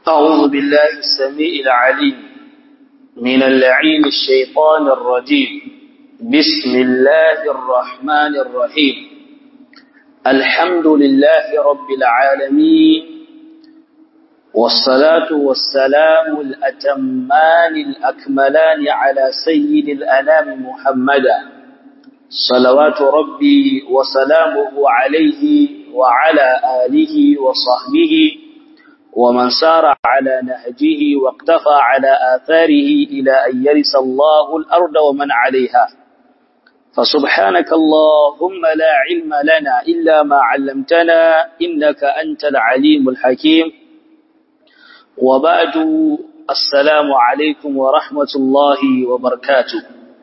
أعوذ بالله السميع العليم من اللعين الشيطان الرجيم بسم الله الرحمن الرحيم الحمد لله رب العالمين والصلاة والسلام الأتمان الأكملان على سيد الأنام محمدا صلوات ربي وسلامه عليه وعلى آله وصحبه ومن سار على نهجه واقتفى على آثاره إلى أن يرث الله الأرض ومن عليها فسبحانك اللهم لا علم لنا إلا ما علمتنا إنك أنت العليم الحكيم وبعد السلام عليكم ورحمة الله وبركاته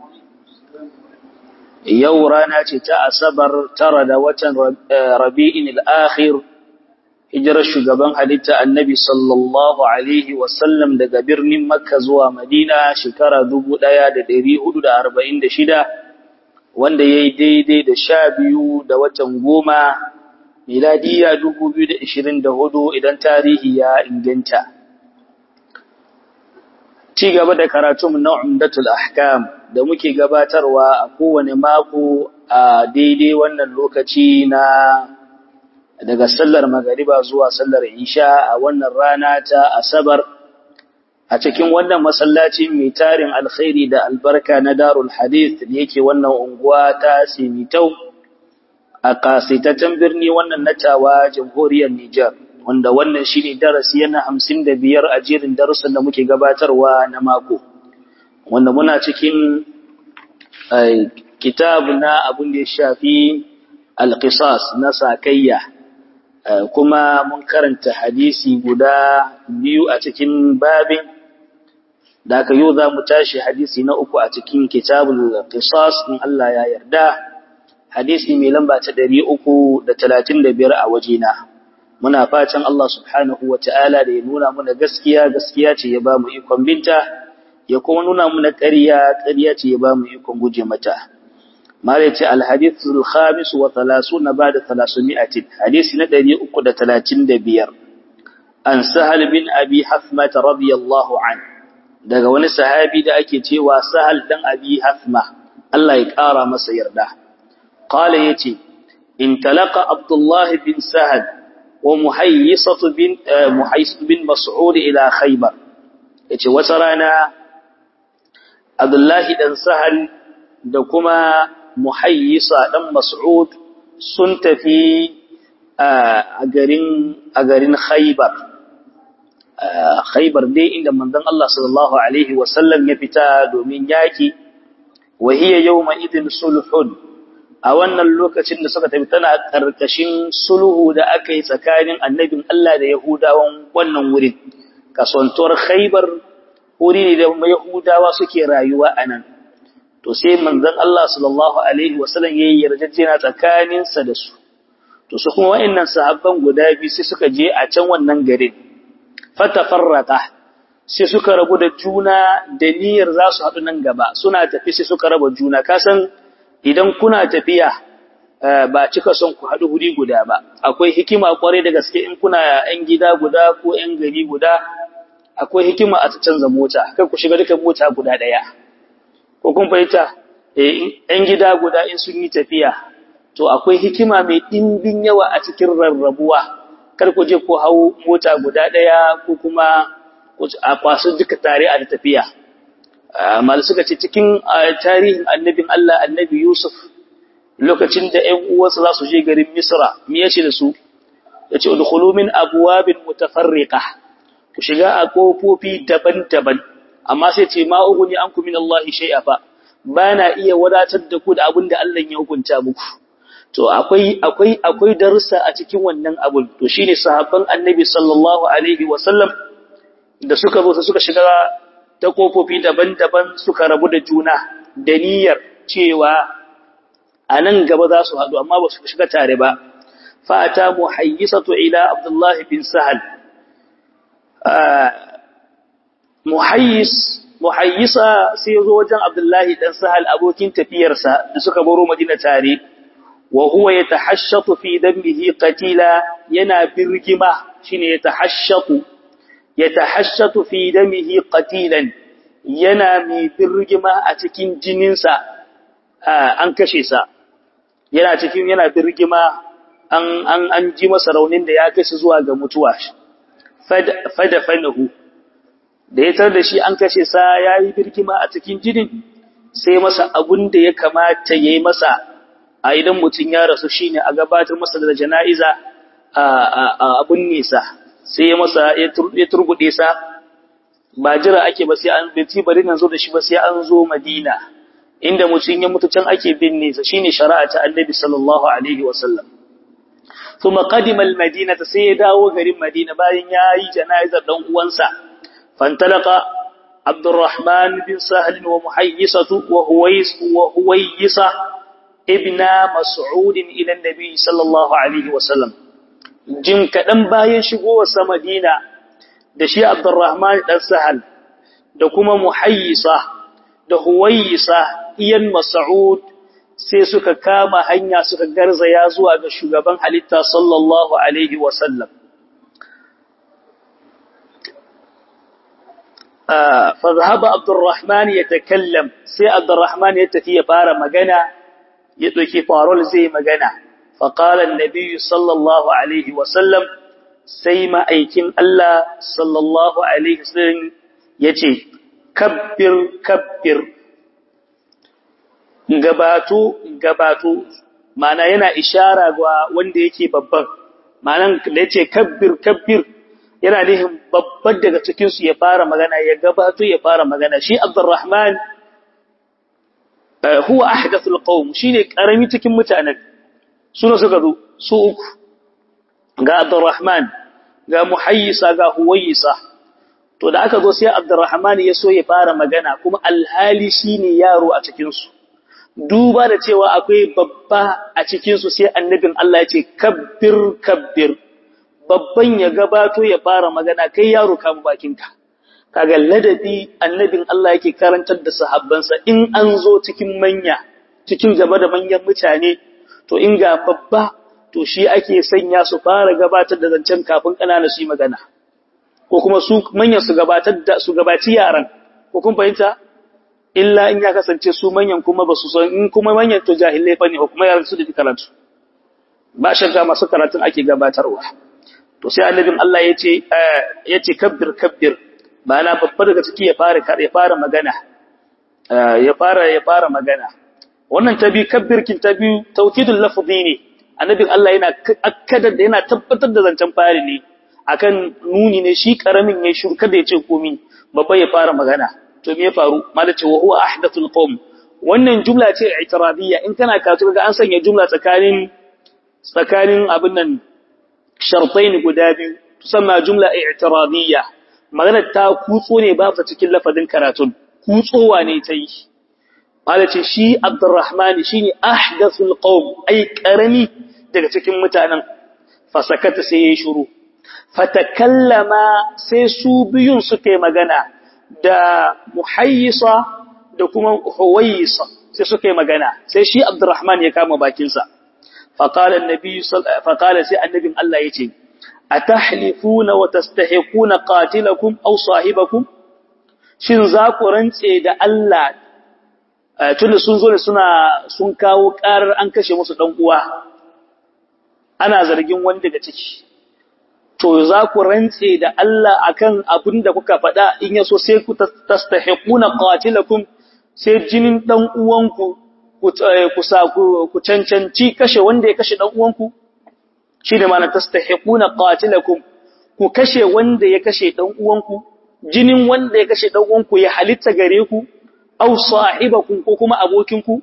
yau rana ce ta asabar tara da watan rabi'in al'akhir hijirar shugaban halitta annabi sallallahu alaihi wasallam daga birnin makka zuwa madina shekara 1446 wanda ya yi daidai da sha biyu da watan goma miladiya 2024 idan tarihi ya inganta ci gaba da karatun na umdatul ahkam da muke gabatarwa a kowane mako a daidai wannan lokaci na daga sallar magariba zuwa sallar isha a wannan rana ta asabar a cikin wannan masallaci mai tarin alkhairi da albarka na darul hadith da yake wannan unguwa ta simitau a kasaitaccen birni wannan natawa jamhuriyar Nijar wanda wannan shine darasi yana hamsin da biyar a jerin darussan da muke gabatarwa na mako wanda muna cikin kitab na abin da ya shafi alƙisas na sakayya kuma mun karanta hadisi guda biyu a cikin babin da aka yau za mu tashi hadisi na uku a cikin kitabul qisas in Allah ya yarda hadisi mai lamba ta ɗari uku da talatin da biyar a wajena muna fatan Allah subhanahu wa ta'ala da ya nuna mana gaskiya gaskiya ce ya ba mu ikon binta ya kuma nuna muna ƙarya ƙarya ce ya ba mu ikon guje mata mala ce alhadithul khamis wa thalathuna ba'da thalathumi'atin hadisi na 335 an sahal bin abi hafma radiyallahu an daga wani sahabi da ake cewa sahal dan abi hafma Allah ya ƙara masa yarda qala yace in talaqa abdullah bin sahal wa muhayyisatu bin muhayyis bin mas'ud ila khaybar yace wata rana Abdullahi ɗan Sahal da kuma Muhayyisa ɗan Mas'ud sun tafi a garin a garin Khaybar. Khaybar dai inda manzon Allah sallallahu alaihi wasallam ya fita domin yaki wa hiya yawma idin sulhun a wannan lokacin da suka tafi tana karkashin sulhu da aka yi tsakanin annabin Allah da Yahudawan wannan wurin kasantuwar Khaybar wuri ne da Yahudawa suke rayuwa a nan. To sai manzon Allah sallallahu Alaihi wasallam ya yi yarjejjena tsakaninsa da su. To su kuma wa'innan sahabban guda biyu sai suka je a can wannan garin. Fata farrata sai suka rabu da juna da niyyar za su haɗu nan gaba suna tafi sai suka raba juna. Kasan idan kuna tafiya ba cika son ku haɗu wuri guda ba. Akwai hikima kwarai da gaske in kuna ‘yan gida guda ko ‘yan gari guda akwai hikima a canza mota kai ku shiga duka mota guda daya ko kun fahimta eh ɗan gida guda in sun yi tafiya to akwai hikima mai dimbin yawa a cikin rarrabuwa kar ku je ku hau mota guda daya ko kuma a kwasu duka tare a tafiya amma suka ce cikin tarihin annabin Allah annabi Yusuf lokacin da ƴan uwansa za su je garin Misra me yace da su yace udkhulu min abwabin mutafarriqah ku shiga a ƙofofi daban-daban amma sai ce ma uguni an min Allah shay'a fa ba na iya wadatar da ku da abin da Allah ya hukunta muku to akwai akwai akwai darussa a cikin wannan abun to shine sahabban Annabi sallallahu alaihi wa sallam da suka zo suka shiga ta ƙofofi daban-daban suka rabu da juna da niyyar cewa a nan gaba za su haɗu amma ba su shiga tare ba fa ata muhayyisatu ila Abdullah bin Sahal muhayyis muhayyisa sai zo wajen Abdullahi dan Sahal abokin tafiyarsa da suka baro Madina tare wa huwa yatahashshatu fi dambihi qatila yana birgima shine yatahashshatu yatahashshatu fi damihi qatilan yana mai birgima a cikin jininsa an kashe sa yana cikin yana birgima an an an ji masa raunin da ya kai shi zuwa ga mutuwa fada fanahu da ya tar da shi an kashe sa yayi birgima a cikin jinin sai masa abun da ya kamata yayi masa a idan mutun ya rasu shine a gabatar masa da jana'iza a abun nisa sai ya masa ya turbude sa ba jira ake ba sai an binci bari nan zo da shi ba sai an zo Madina inda mutum ya mutu can ake binne sa shine shari'a ta Annabi sallallahu alaihi wasallam kuma qadima al-Madina sai ya dawo garin Madina bayan yayi jana'izar dan uwansa fantalaqa Abdurrahman bin Sahal wa Muhayyisatu wa Huwais wa Huwayisa ibn Mas'ud ila Annabi sallallahu alaihi wasallam jin kadan bayan shigowar sa Madina da shi Abdurrahman dan Sahal da kuma Muhayyisa da Huwayisa iyan Mas'ud sai suka kama hanya suka garzaya zuwa ga shugaban halitta sallallahu alaihi wa sallam fa dhahaba Abdurrahman yatakallam sai Abdurrahman ya tafi ya fara magana ya doki farol zai magana fa qala an-nabi sallallahu alaihi wa sallam sai ma'aikin Allah sallallahu Alaihi wasallam ya ce, Kabbir, kabbir, gabatu, gabatu, mana yana ishara ga wanda yake babban, mana da ya ce kabbir, kabbir, yana nihin babban daga cikinsu ya fara magana, ya gabatu ya fara magana. Shi Abdurrahman, huwa ahdathul qawm shine karami cikin mutanen, suna suka zo, su uku. ga Abdurrahman ga Muhayyisa ga Huwayisa to da aka zo sai Abdurrahman ya so ya fara magana kuma alhali shine yaro a cikin su duba da cewa akwai babba a cikin su sai annabin Allah ya ce kabbir kabbir babban ya gabato ya fara magana kai yaro ka bakinka kaga ladabi annabin Allah yake karantar da sahabbansa in an zo cikin manya cikin gaba da manyan mutane to in ga babba to shi ake sanya su fara gabatar da zancen kafin ƙanana su yi magana ko kuma su manyan su gabatar da su gabaci yaran ko kun fahimta illa in ya kasance su manyan kuma ba su san in kuma manyan to jahilai fa ne ko kuma yaran su da karatu ba shakka masu karatun ake gabatarwa to sai annabin Allah yace yace kabbir kabbir ba na babba daga ciki ya fara ya fara magana ya fara ya fara magana wannan tabi kabbirkin tabi tawkidul lafzi ne annabin Allah yana akkada da yana tabbatar da zancen fari ne akan nuni ne shi karamin yayin shiru kada ya ce komi babba ya fara magana to me ya faru malace wa huwa ahdathul qawm wannan jumla ce i'tiradiyya in kana karatu ga an sanya jumla tsakanin tsakanin abin nan shartain guda biyu tusamma jumla i'tiradiyya magana ta kutso ne ba ta cikin lafazin karatun kutsowa ne ta yi malace shi Abdurrahman shine ahdathul qawm ai karami daga cikin mutanen fasakata sai yayi shiru fatakallama sai su biyun suke magana da muhayyisa da kuma huwayisa sai suke magana sai shi Abdurrahman ya kama bakin sa faqala annabi faqala sai annabin Allah yace atahlifuna wa tastahiquna qatilakum aw sahibakum shin za ku rantse da Allah tunda sun zo ne suna sun kawo karar an kashe musu dan uwa ana zargin wani daga ciki to za ku rantse da Allah akan abin da kuka faɗa in yaso sai ku tastahiquna qatilakum sai jinin dan uwanku ku ku sa ku cancanci kashe wanda ya kashe dan uwanku shi da ma'ana tastahiquna qatilakum ku kashe wanda ya kashe dan uwanku jinin wanda ya kashe dan uwanku ya halitta gare ku aw sahibakum ko kuma abokinku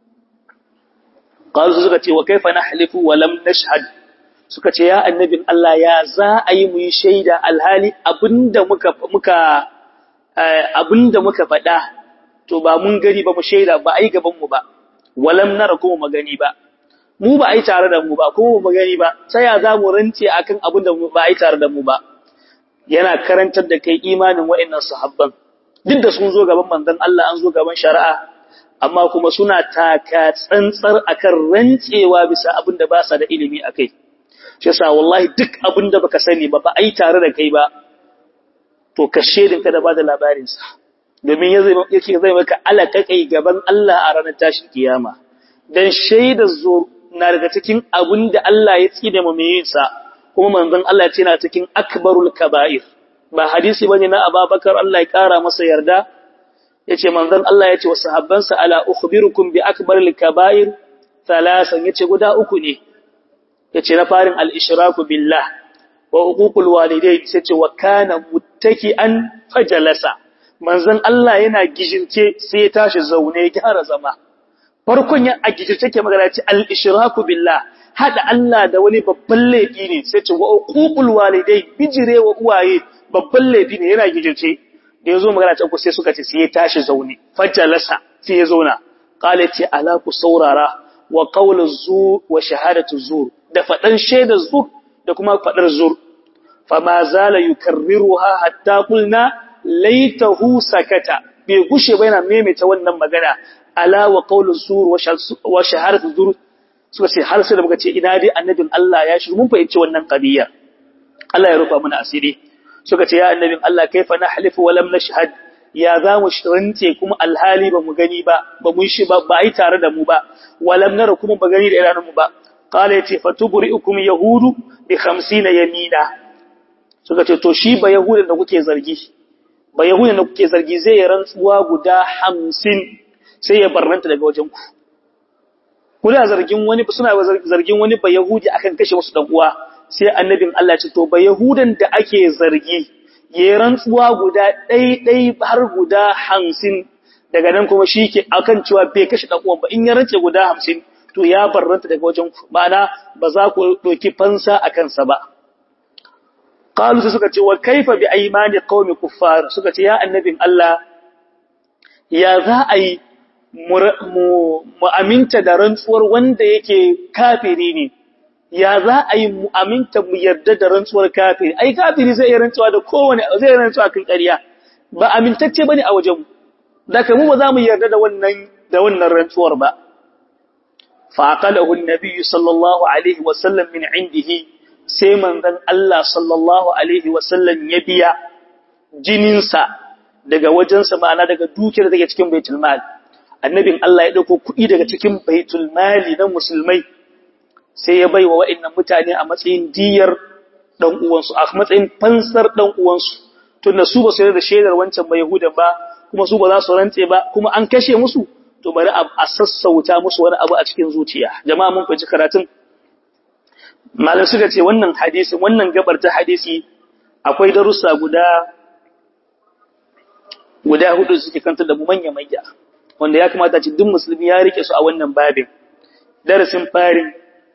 qalu suka ce wa kaifa nahlifu wa lam nashhad suka ce ya annabin Allah ya za a yi mu yi shaida alhali abinda muka muka abinda muka faɗa to ba mun gari ba mu shaida ba ai gaban mu ba walam nara kuma magani ba mu ba ai tare da mu ba kuma mu gani ba sai ya za mu rance akan abinda ba ai tare da mu ba yana karantar da kai imanin wa'annan sahabban duk da sun zo gaban manzon Allah an zo gaban shari'a amma kuma suna taka tsantsar akan rantsewa bisa abin da ba sa da ilimi akai shi yasa wallahi duk abin da baka sani ba ba ai tare da kai ba to ka shedin ka da bada labarin sa domin yake zai maka alakakai gaban Allah a ranar tashin kiyama dan shaidar zo na daga cikin abin da Allah ya tsine mu mai sa kuma manzon Allah ya ce na cikin akbarul kaba'ir ba hadisi bane na Abubakar Allah ya kara masa yarda yace manzon Allah yace wa sahabbansa ala ukhbirukum bi akbaril kaba'ir thalasan yace guda uku ne yace na farin al-ishraku billah wa uququl walidayn yace wa kana muttaki'an fajalasa manzon Allah yana gijirce sai ya tashi zaune ya gyara zama farkon ya a gijirce ke magana ce al-ishraku billah hada Allah da wani babban laifi ne sai ce wa uququl walidayn bijire wa uwaye babban laifi ne yana gijirce da yazo magana ta sai suka ce sai ya tashi zaune fajalasa sai ya zauna qala ce ala ku saurara wa qawlu zur wa shahadatu zur da fadan shaidar zur da kuma fadar zur fama zala yukarriruha hatta qulna laitahu sakata bai gushe ba yana maimaita wannan magana ala wa qawlu zur wa shahadatu zur suka ce har sai da muka ce ina dai annabin Allah ya shi mun fahimci wannan qadiya Allah ya rufa mana asiri suka ce ya annabin Allah kaifa nahlifu wa lam nashhad ya za mu rance kuma alhali ba mu gani ba ba mun shi ba ba ai tare da mu ba wa lam nara kuma ba gani da idanun mu ba qala yati fatubri'ukum yahudu bi 50 yamina suka ce to shi ba yahudan da kuke zargi ba yahudan da kuke zargi zai yi rantsuwa guda 50 sai ya barranta daga wajen ku kuna zargin wani suna zargin wani ba yahudi akan kashe musu dan uwa sai annabin Allah ce to ba Yahudan da ake zargi ya rantsuwa guda ɗai-ɗai har guda hamsin daga nan kuma shi ke akan cewa bai kashe ɗan uwan ba in ya rantse guda hamsin to ya barranta daga wajen ma'ana ba za ku ɗauki fansa a kansa ba qalu sai suka ce wa kaifa bi aymani qaumi kuffar suka ce ya annabin Allah ya za a yi mu aminta da rantsuwar wanda yake kafiri ne ya za a yi mu aminta mu yarda da rantsuwar kafiri ai kafiri zai yi rantsuwa da kowane zai rantsuwa kan ƙarya ba amintacce bane a wajen da mu ba za mu yarda da wannan da wannan rantsuwar ba fa aqalahu an-nabi sallallahu alaihi wa sallam min indihi sai manzon Allah sallallahu alaihi wa sallam ya biya jininsa daga wajensa ma'ana daga dukiyar da take cikin baitul mal annabin Allah ya dauko kuɗi daga cikin baitul mali na musulmai sai ya bai wa wa'innan mutane a matsayin diyar ɗan uwansu a matsayin fansar ɗan uwansu tunda su ba su yarda da shaidar wancan ba Yahudan ba kuma su ba za su rantse ba kuma an kashe musu to bari a sassauta musu wani abu a cikin zuciya jama'a mun fahimci karatun malam suka ce wannan hadisi wannan gabar ta hadisi akwai darussa guda guda hudu suke kanta da mu manya manya wanda ya kamata ci duk musulmi ya rike su a wannan babin darasin farin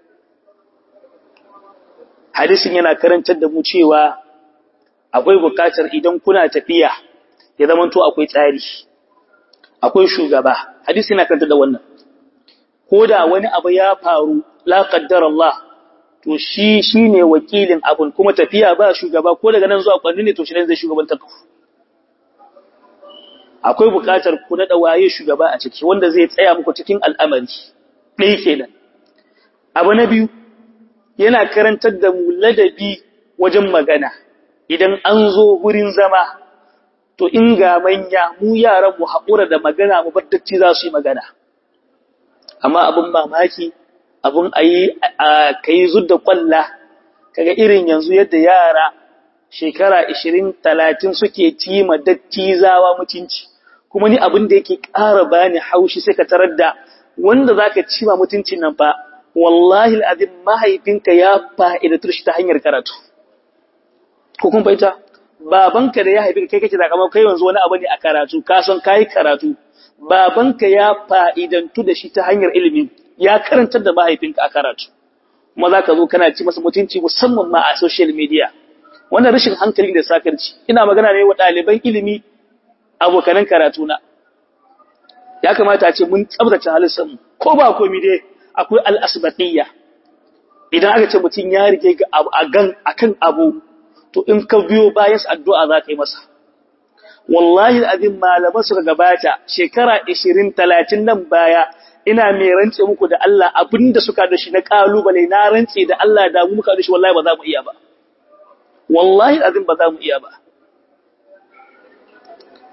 hadisin yana karantar da mu cewa akwai bukatar idan kuna tafiya ya zama to akwai tsari akwai shugaba hadisi yana karantar da wannan ko da wani abu ya faru la qaddar Allah to shi shine wakilin abun kuma tafiya ba shugaba ko daga nan zuwa kwanni ne to shi ne zai shugabantar ku akwai bukatar ku na waye shugaba a ciki wanda zai tsaya muku cikin al'amari ɗaya kenan abu na biyu yana karantar da mu ladabi wajen magana idan an zo wurin zama to in ga manya mu yaran mu haƙura da magana mu bar dacci za su yi magana amma abin mamaki abin ayi a kai zudda kwalla kaga irin yanzu yadda yara shekara 20 30 suke tima dattizawa mutunci kuma ni abin da yake ƙara bani haushi sai ka tarar da wanda zaka ci ma mutuncin nan fa wallahi al'azim mahaifinka ya fa'idatu shi ta hanyar karatu. Ko kun fahimta? Babanka da ya haifi kai kake zakamar kai yanzu wani abu ne a karatu, ka san kayi karatu. Babanka ya fa'idantu da shi ta hanyar ilimi, ya karantar da mahaifinka a karatu. Kuma za ka zo kana ci masa mutunci musamman ma a social media. Wannan rashin hankali da sakarci, ina magana ne wa ɗaliban ilimi abokanan karatuna. Ya kamata a ce mun tsabtace halittarmu, ko ba komi dai akwai al'asbatiyya idan aka ce mutum ya rike a kan abu to in ka biyo bayan addu'a za ka yi masa wallahi abin malaman suka gabata shekara 20-30 nan baya ina mai rance muku da Allah abinda suka da shi na kalubale na rance da Allah da mu muka da shi wallahi ba za mu iya ba wallahi abin ba za mu iya ba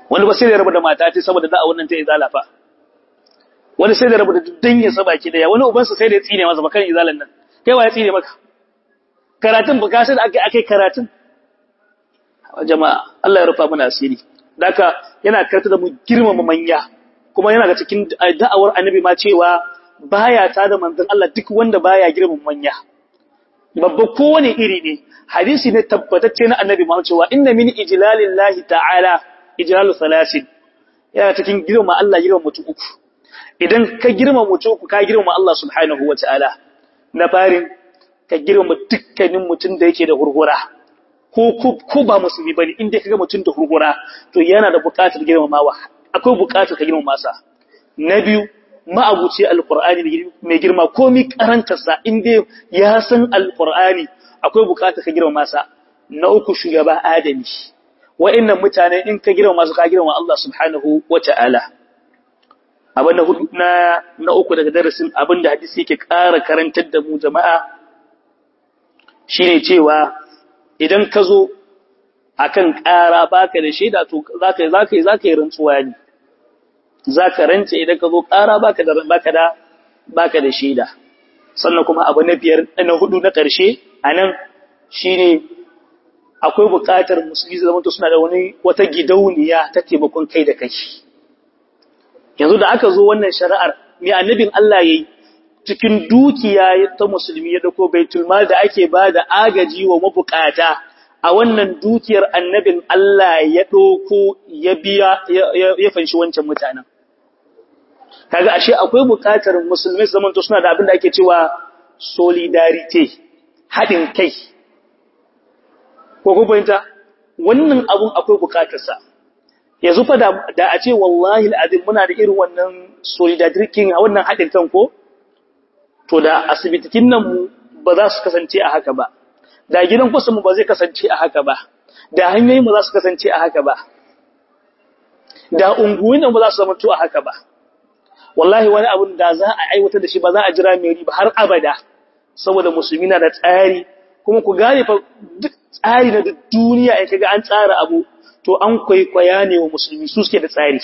wani ba sai da rabu da mata ce saboda da'a wannan ta izala fa wani sai da rabu da dangin sa baki daya wani ubansa sai da ya tsine masa bakan izalan nan kai wa ya tsine maka karatun ba ka sai da akai akai karatun jama'a Allah ya rufa mana asiri daka yana karta da mu girmama manya kuma yana ga cikin da'awar annabi ma cewa baya ta da manzon Allah duk wanda baya girmama manya babba kowane iri ne hadisi ne tabbatacce na annabi ma cewa inna min ijlalillahi ta'ala ijlalu salasin yana cikin girmama Allah girmama mutum uku idan ka girmama mutum uku ka girmama Allah subhanahu wataala na farin ka girmama dukkanin mutum da yake da hurhura ko ko ba musulmi bane inda kaga mutum da hurhura to yana da buƙatar girmamawa akwai buƙatar ka girmama sa na biyu ma'abuci alqur'ani mai girma komai karantarsa inda ya san alqur'ani akwai buƙatar ka girmama sa na uku shugaba adami wa'annan mutane in ka girmama su ka girmama Allah subhanahu wata'ala abin na hudu na na uku daga darasin abin da hadisi yake ƙara karantar da mu jama'a shine cewa idan ka zo akan ƙara baka da shaida to zaka zaka zaka yi rantsuwa ne zaka rance idan ka zo ƙara baka da baka da baka da shaida sannan kuma abu na biyar na hudu na ƙarshe anan shine akwai buƙatar musulmi zama to suna da wani wata gidauniya ta taimakon kai da kai yanzu da aka zo wannan shari'ar mai annabin Allah yayi cikin dukiya ta musulmi ya dauko baitul mal da ake bada agaji wa mabukata a wannan dukiyar annabin Allah ya dauko ya biya ya fanshi wancan mutanen kaga ashe akwai bukatar musulmai zaman to suna da abin da ake cewa solidarity hadin kai ko ko bayanta wannan abun akwai bukatarsa yanzu fa da a ce wallahi al'azim muna da irin wannan solidarity a wannan haɗin kan ko to da asibitikin nan mu ba za su kasance a haka ba da gidan kusa mu ba zai kasance a haka ba da hanyoyin mu za su kasance a haka ba da unguwin nan ba za su zama to a haka ba wallahi wani abun da za a aiwatar da shi ba za a jira mai riba har abada saboda musulmi na da tsari kuma ku gane fa duk tsari na duniya in kaga an tsara abu to an kwaikwaya ne wa musulmi su suke da tsari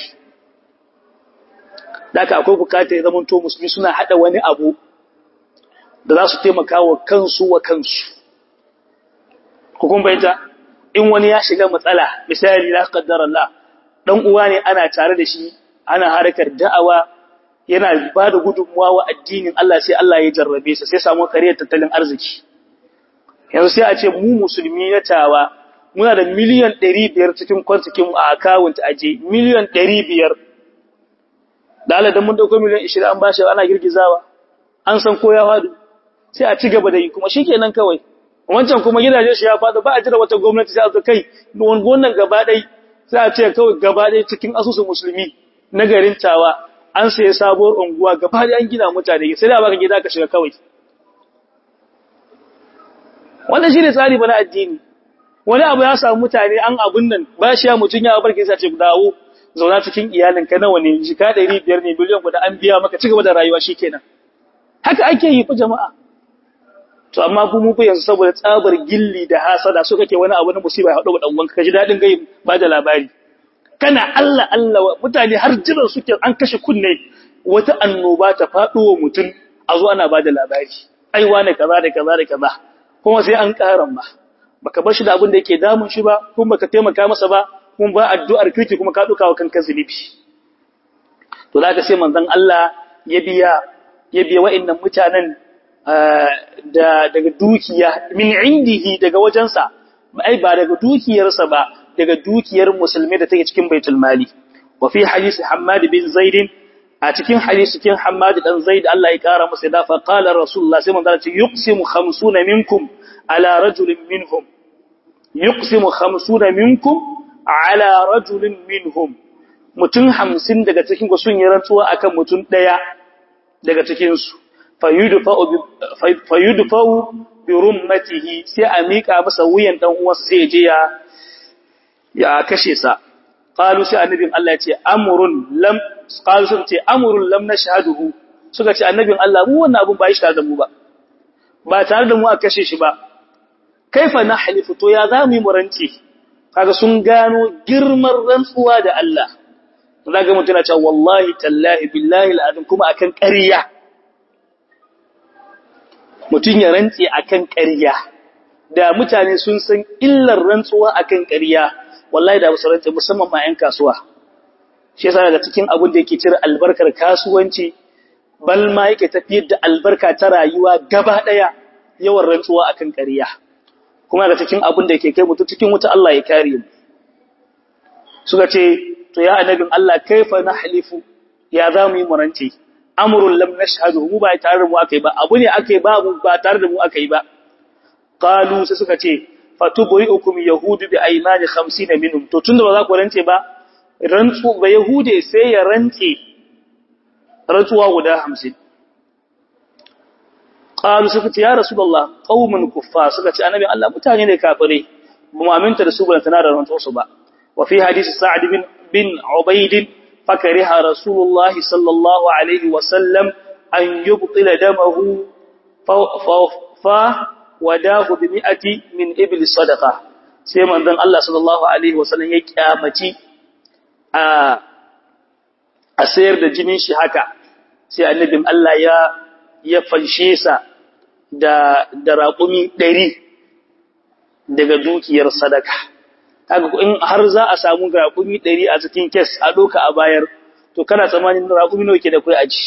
da aka akwai bukatar ya zama to musulmi suna hada wani abu da za su taimaka wa kansu wa kansu hukun bayanta in wani ya shiga matsala misali la qaddar Allah dan uwa ne ana tare da shi ana harkar da'awa yana ba da gudunmuwa wa addinin Allah sai Allah ya jarrabe sa sai samu kariyar tattalin arziki yanzu sai a ce mu musulmi na tawa muna da miliyan 500 cikin kwantikin a account aje miliyan 500 da Allah dan mun dauko miliyan 20 an bashi ana girgizawa an san ko ya fadu sai a ci gaba da yi kuma shikenan kawai wancan kuma gidaje shi ya fadu ba a jira wata gwamnati sai a zo kai wannan gaba dai sai a ce kawai gaba dai cikin asusun musulmi na garin tawa an sai sabuwar unguwa gaba dai an gina mutane sai da baka gida ka shiga kawai wannan shine tsari bana addini wani abu ya samu mutane an abun nan ba shi ya mutun ya barke sai ce dawo zauna cikin iyalinka nawa ne jika 500 ne miliyan guda an biya maka cigaba da rayuwa shikenan haka ake yi fa jama'a to amma ku mu yanzu saboda tsabar gilli da hasada so kake wani abu na musiba ya hado dan uwanka kaji dadin gai ba da labari kana Allah Allah mutane har jiran suke an kashe kunne wata annoba ta fado wa mutun a zo ana ba da labari ai wane kaza da kaza da kaza kuma sai an karan ba baka bar shi da abin da yake damun shi ba kuma baka taimaka masa ba kuma ba addu'ar kirki kuma ka duka wa kanka zunubi to zaka sai manzon Allah ya biya ya biya wa'annan mutanen da daga dukiya min indihi daga wajensa ai ba daga dukiyarsa ba daga dukiyar musulmi da take cikin baitul mali wa fi hadisi Hammad bin Zaid a cikin hadisi cikin Hammad dan Zaid Allah ya kara masa da fa qala Rasulullah sai manzo ce yuqsimu 50 minkum ala rajulin minhum yuqsimu 50 minkum ala rajulin minhum mutun 50 daga cikin ku sun yi rantsuwa akan mutun daya daga cikin su fayudfa'u bi rummatihi sai a mika masa wuyan dan uwansa sai je ya ya kashe sa qalu sai annabin Allah ya ce amrun lam qalu sun ce amrun lam nashhaduhu suka ce annabin Allah mu wannan abun ba shi tare da mu ba ba tare da mu a kashe shi ba kaifa nahlifu to ya za mu yi muranci kaga sun gano girman rantsuwa da Allah zaga mutum yana cewa wallahi tallahi billahi al'azim kuma akan ƙarya mutum ya rantse akan ƙarya da mutane sun san illar rantsuwa akan ƙarya wallahi da su rantse musamman ma 'yan kasuwa shi yasa daga cikin abin da yake cire albarkar kasuwanci bal ma yake tafiyar da albarka ta rayuwa gaba ɗaya yawan rantsuwa akan ƙarya kuma daga cikin abin da yake kai mutum cikin wuta Allah ya kare mu suka ce to ya annabin Allah kaifa nahlifu ya za mu yi murance amrun lam nashhadu mu ba tare da mu akai ba abu ne akai ba ba tare da mu akai ba qalu sai suka ce fatubri'ukum yahudu bi aymani 50 minhum to tunda ba za ku rance ba rantsu ba yahude sai ya rantse rantsuwa guda 50 qalu suka ce ya rasulullah qaumun kuffa suka ce annabi Allah mutane ne kafire ba mu aminta da su ba tana da rantsu su ba wa fi hadisi sa'd bin bin ubayd fakariha rasulullah sallallahu alaihi wa sallam an yubtila damahu fa wadahu bi mi'ati min ibl sadaqa sai manzon Allah sallallahu alaihi wa sallam ya kyamaci a a sayar da jinin shi haka sai annabin Allah ya ya fanshe sa da da raƙumi ɗari daga dukiyar sadaka kaga in har za a samu raƙumi ɗari a cikin kes a doka a bayar to kana tsammanin raƙumi nawa ke da kai aji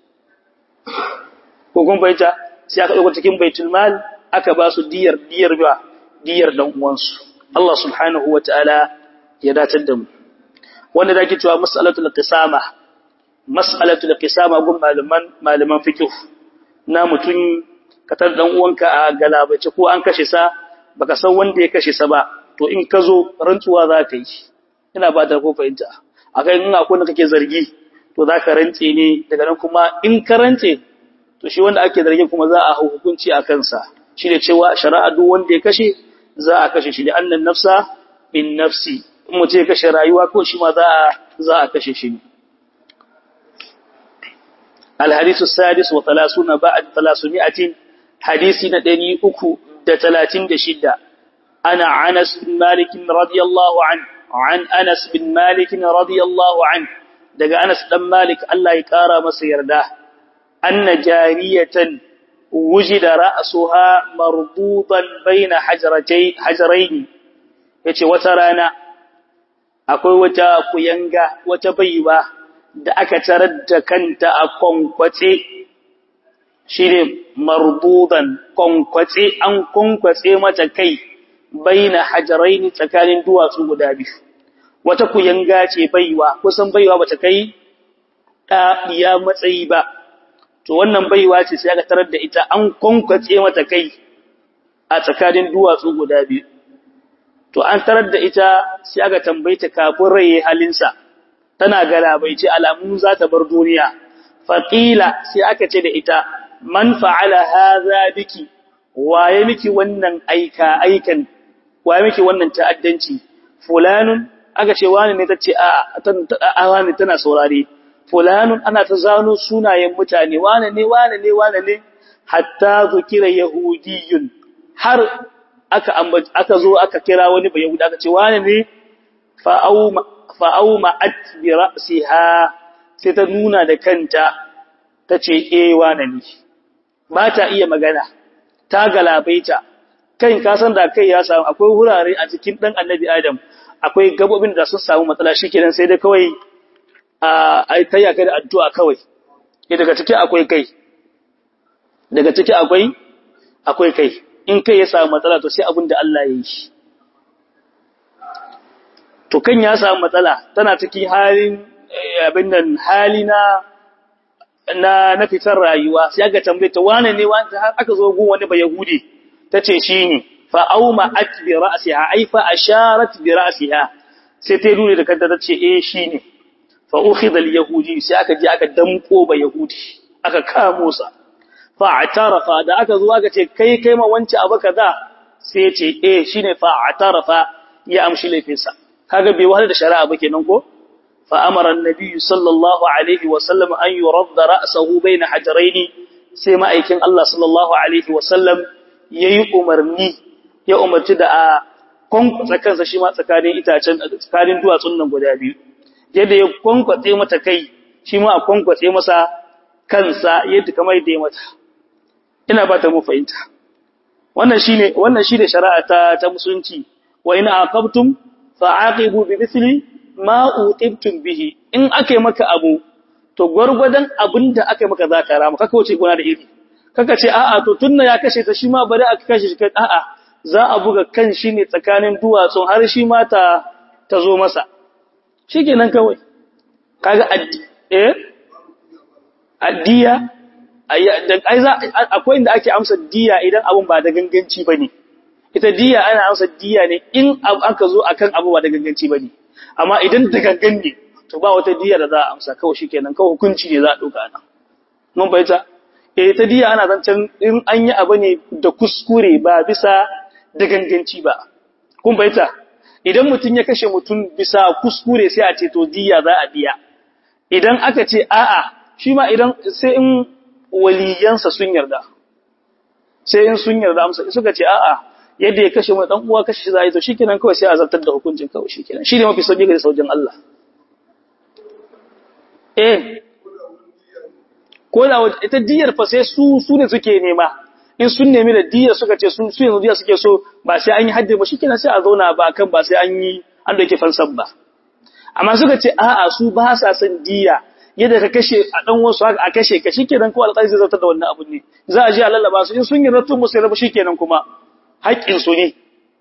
ko kun baita sai aka ɗauka cikin baitul mal aka ba su diyar diyar ba diyar dan uwansu Allah subhanahu wataala ya datar da mu wanda zaki cewa mas'alatul qisama mas'alatul qisama gun malaman malaman fiqh na mutun katar dan uwanka a galabace ko an kashe sa baka san wanda ya kashe sa ba to in ka zo rantsuwa za ka yi ina ba da ko fahimta akai in akwai wanda kake zargi to za ka rantse ne daga nan kuma in ka rantse to shi wanda ake zargin kuma za a hukunci a kansa shi ne cewa shari'a duk wanda ya kashe za a kashe shi da annan nafsa bin nafsi in mutum ya kashe rayuwa ko shi ma za a za a kashe shi الحديث السادس وثلاثون بعد ثلاثمائة حديث ندني أكو دتلاتين دشدة أنا عنس بن مالك رضي الله عنه عن أنس بن مالك رضي الله عنه دقى أنس بن مالك الله يكارى مسير ده أن جارية وجد رأسها مربوطا بين حجرتي حجرين yace wata rana akwai wata kuyanga wata baiwa da aka tarar da kanta a kwankwace shine marbudan kwankwace an kwankwace mata kai baina hajaraini tsakanin duwatsu guda biyu wata kuyanga ce baiwa kusan baiwa bata kai ta iya matsayi ba to wannan baiwa ce sai aka tarar da ita an kwankwace mata kai a tsakanin duwatsu guda biyu to an tarar da ita sai aka tambaye ta kafin raye halinsa tana galabaice alamu za ta bar duniya faqila sai aka ce da ita man fa'ala hadha biki waye miki wannan aika aikan waye miki wannan ta'addanci fulanun aka ce wani ne tace a a wani tana saurare fulanun ana ta zano sunayen mutane wane ne wane ne wane ne hatta zukira yahudiyun har aka aka zo aka kira wani ba yahudi aka ce wane ne fa'auma fa'auma at bi ra'siha sai ta nuna da kanta tace eh wane ne ba ta iya magana ta galabaita kai ka san da kai ya samu akwai wurare a cikin dan annabi adam akwai gabobin da sun samu matsala shikenan sai dai kawai a tayya kai da addu'a kawai daga ciki akwai kai daga ciki akwai akwai kai in kai ya samu matsala to sai abin da Allah ya yi shi to kan ya samu matsala tana cikin halin abin nan hali na na na fitar rayuwa sai aka tambaye ta wane ne wanda har aka zo gun wani ba yahudi tace shine fa auma at bi ra'siha ay fa asharat bi ra'siha sai ta nuna da kanta tace eh shine fa ukhidha al yahudi sai aka je aka damko ba yahudi aka kamo sa fa atarafa da aka zo aka ce kai kai ma wance abu kaza sai ce eh shine fa atarafa ya amshi laifinsa kaga bai wahala da shari'a ba kenan ko فأمر النبي صلى الله عليه وسلم أن يرد رأسه بين حجرين سيما أيكن الله صلى الله عليه وسلم يي أمرني يا أمرت دا kwankwatsa kansa shi ma tsakanin itacen tsakanin duwatsun nan guda biyu yadda ya kwankwatse mata kai shi ma a kwankwatse masa kansa yadda kamar yadda ya mata ina ba ta mu fahimta wannan shine wannan shine shari'a ta ta musulunci wa in aqabtum fa'aqibu bi mithli ma uqibtum bihi in akai maka abu to gwargwadon abinda akai maka zaka rama kaka wuce gona da iri kaka ce a'a to tunna ya kashe ta shi ma bari aka kashe shi a'a za a buga kan shi ne tsakanin duwatsun har shi ma ta ta zo masa shikenan kawai kaga addi eh addiya ai za akwai inda ake amsa diya idan abun ba da ganganci bane ita diya ana amsa diya ne in aka zo akan abu ba da ganganci bane amma idan da gangan ne to ba wata diya da za a amsa kawai shikenan kawai hukunci ne za a dauka nan mun bayyana eh ta diya ana zancen in an yi abu ne da kuskure ba bisa da ganganci ba kun bayyana idan mutum ya kashe mutum bisa kuskure sai a ce to diya za a biya idan aka ce a'a shi ma idan sai in waliyansa sun yarda sai in sun yarda amsa suka ce a'a yadda ya kashe mai dan uwa kashe shi za a yi to shikenan kawai sai a zartar da hukuncin kawai shikenan shi ne mafi sauki ga saujin Allah eh ko da ita diyar fa sai su su ne suke nema in sun nemi da diyar suka ce su su yanzu diyar suke so ba sai an yi haddi ba shikenan sai a zauna ba kan ba sai an yi an dauke fansan ba amma suka ce a'a su ba sa son diya yadda ka kashe a dan wasu haka a kashe ka shikenan ko alƙali zai zartar da wannan abun ne za a je a lallaba su in sun yi ratun musu rabu shikenan kuma haƙƙin su ne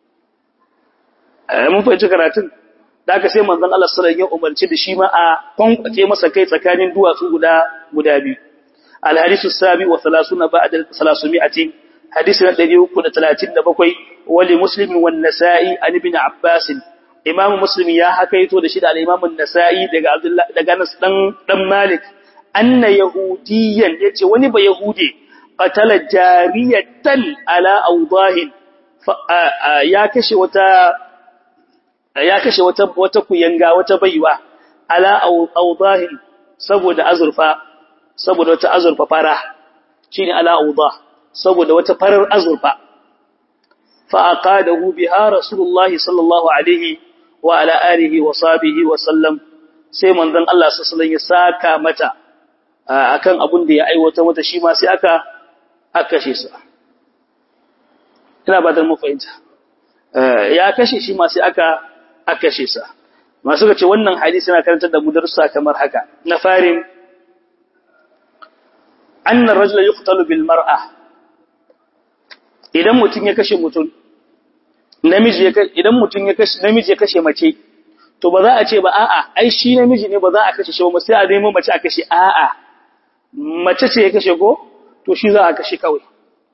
mun fahimci karatun da aka sai manzon Allah sallallahu alaihi wasallam ya umarci da shi ma a kwankwace masa kai tsakanin duwatsu guda guda biyu الحديث السابع وثلاثون بعد ثلاثمائة حديث الذي يقول ثلاثين بقوي ولمسلم والنسائي عن ابن عباس إمام مسلم يا حكيتو دشيد على إمام النسائي دقى عبد الله دقى نس دم مالك أن يهوديا يتي ونبا يهودي قتل جارية على أوضاه يا كشي وتا يا كشي وتا وتكو ينغا وتبيوا على أوضاه سبو دا أزرفا saboda wata azurfa fara shine ala'udha saboda wata farar azurfa fa aqadahu biha rasulullahi sallallahu alaihi wa ala alihi wa sahbihi wa sallam sai manzon Allah sallallahu alaihi ya saka mata akan abun da ya aiwata mata shi ma sai aka aka kashe sa ina ba da mu fahimta ya kashe shi ma sai aka aka kashe sa masu ga ce wannan hadisi yana karantar da mu darussa kamar haka na farin annar rajula yuqtalu bil mar'a idan mutun ya kashe mutun namiji ya idan mutun ya kashe namiji ya kashe mace to ba za a ce ba a'a ai shi namiji ne ba za a kashe shi ba sai a nemo mace a kashe a'a mace ce ya kashe ko to shi za a kashe kawai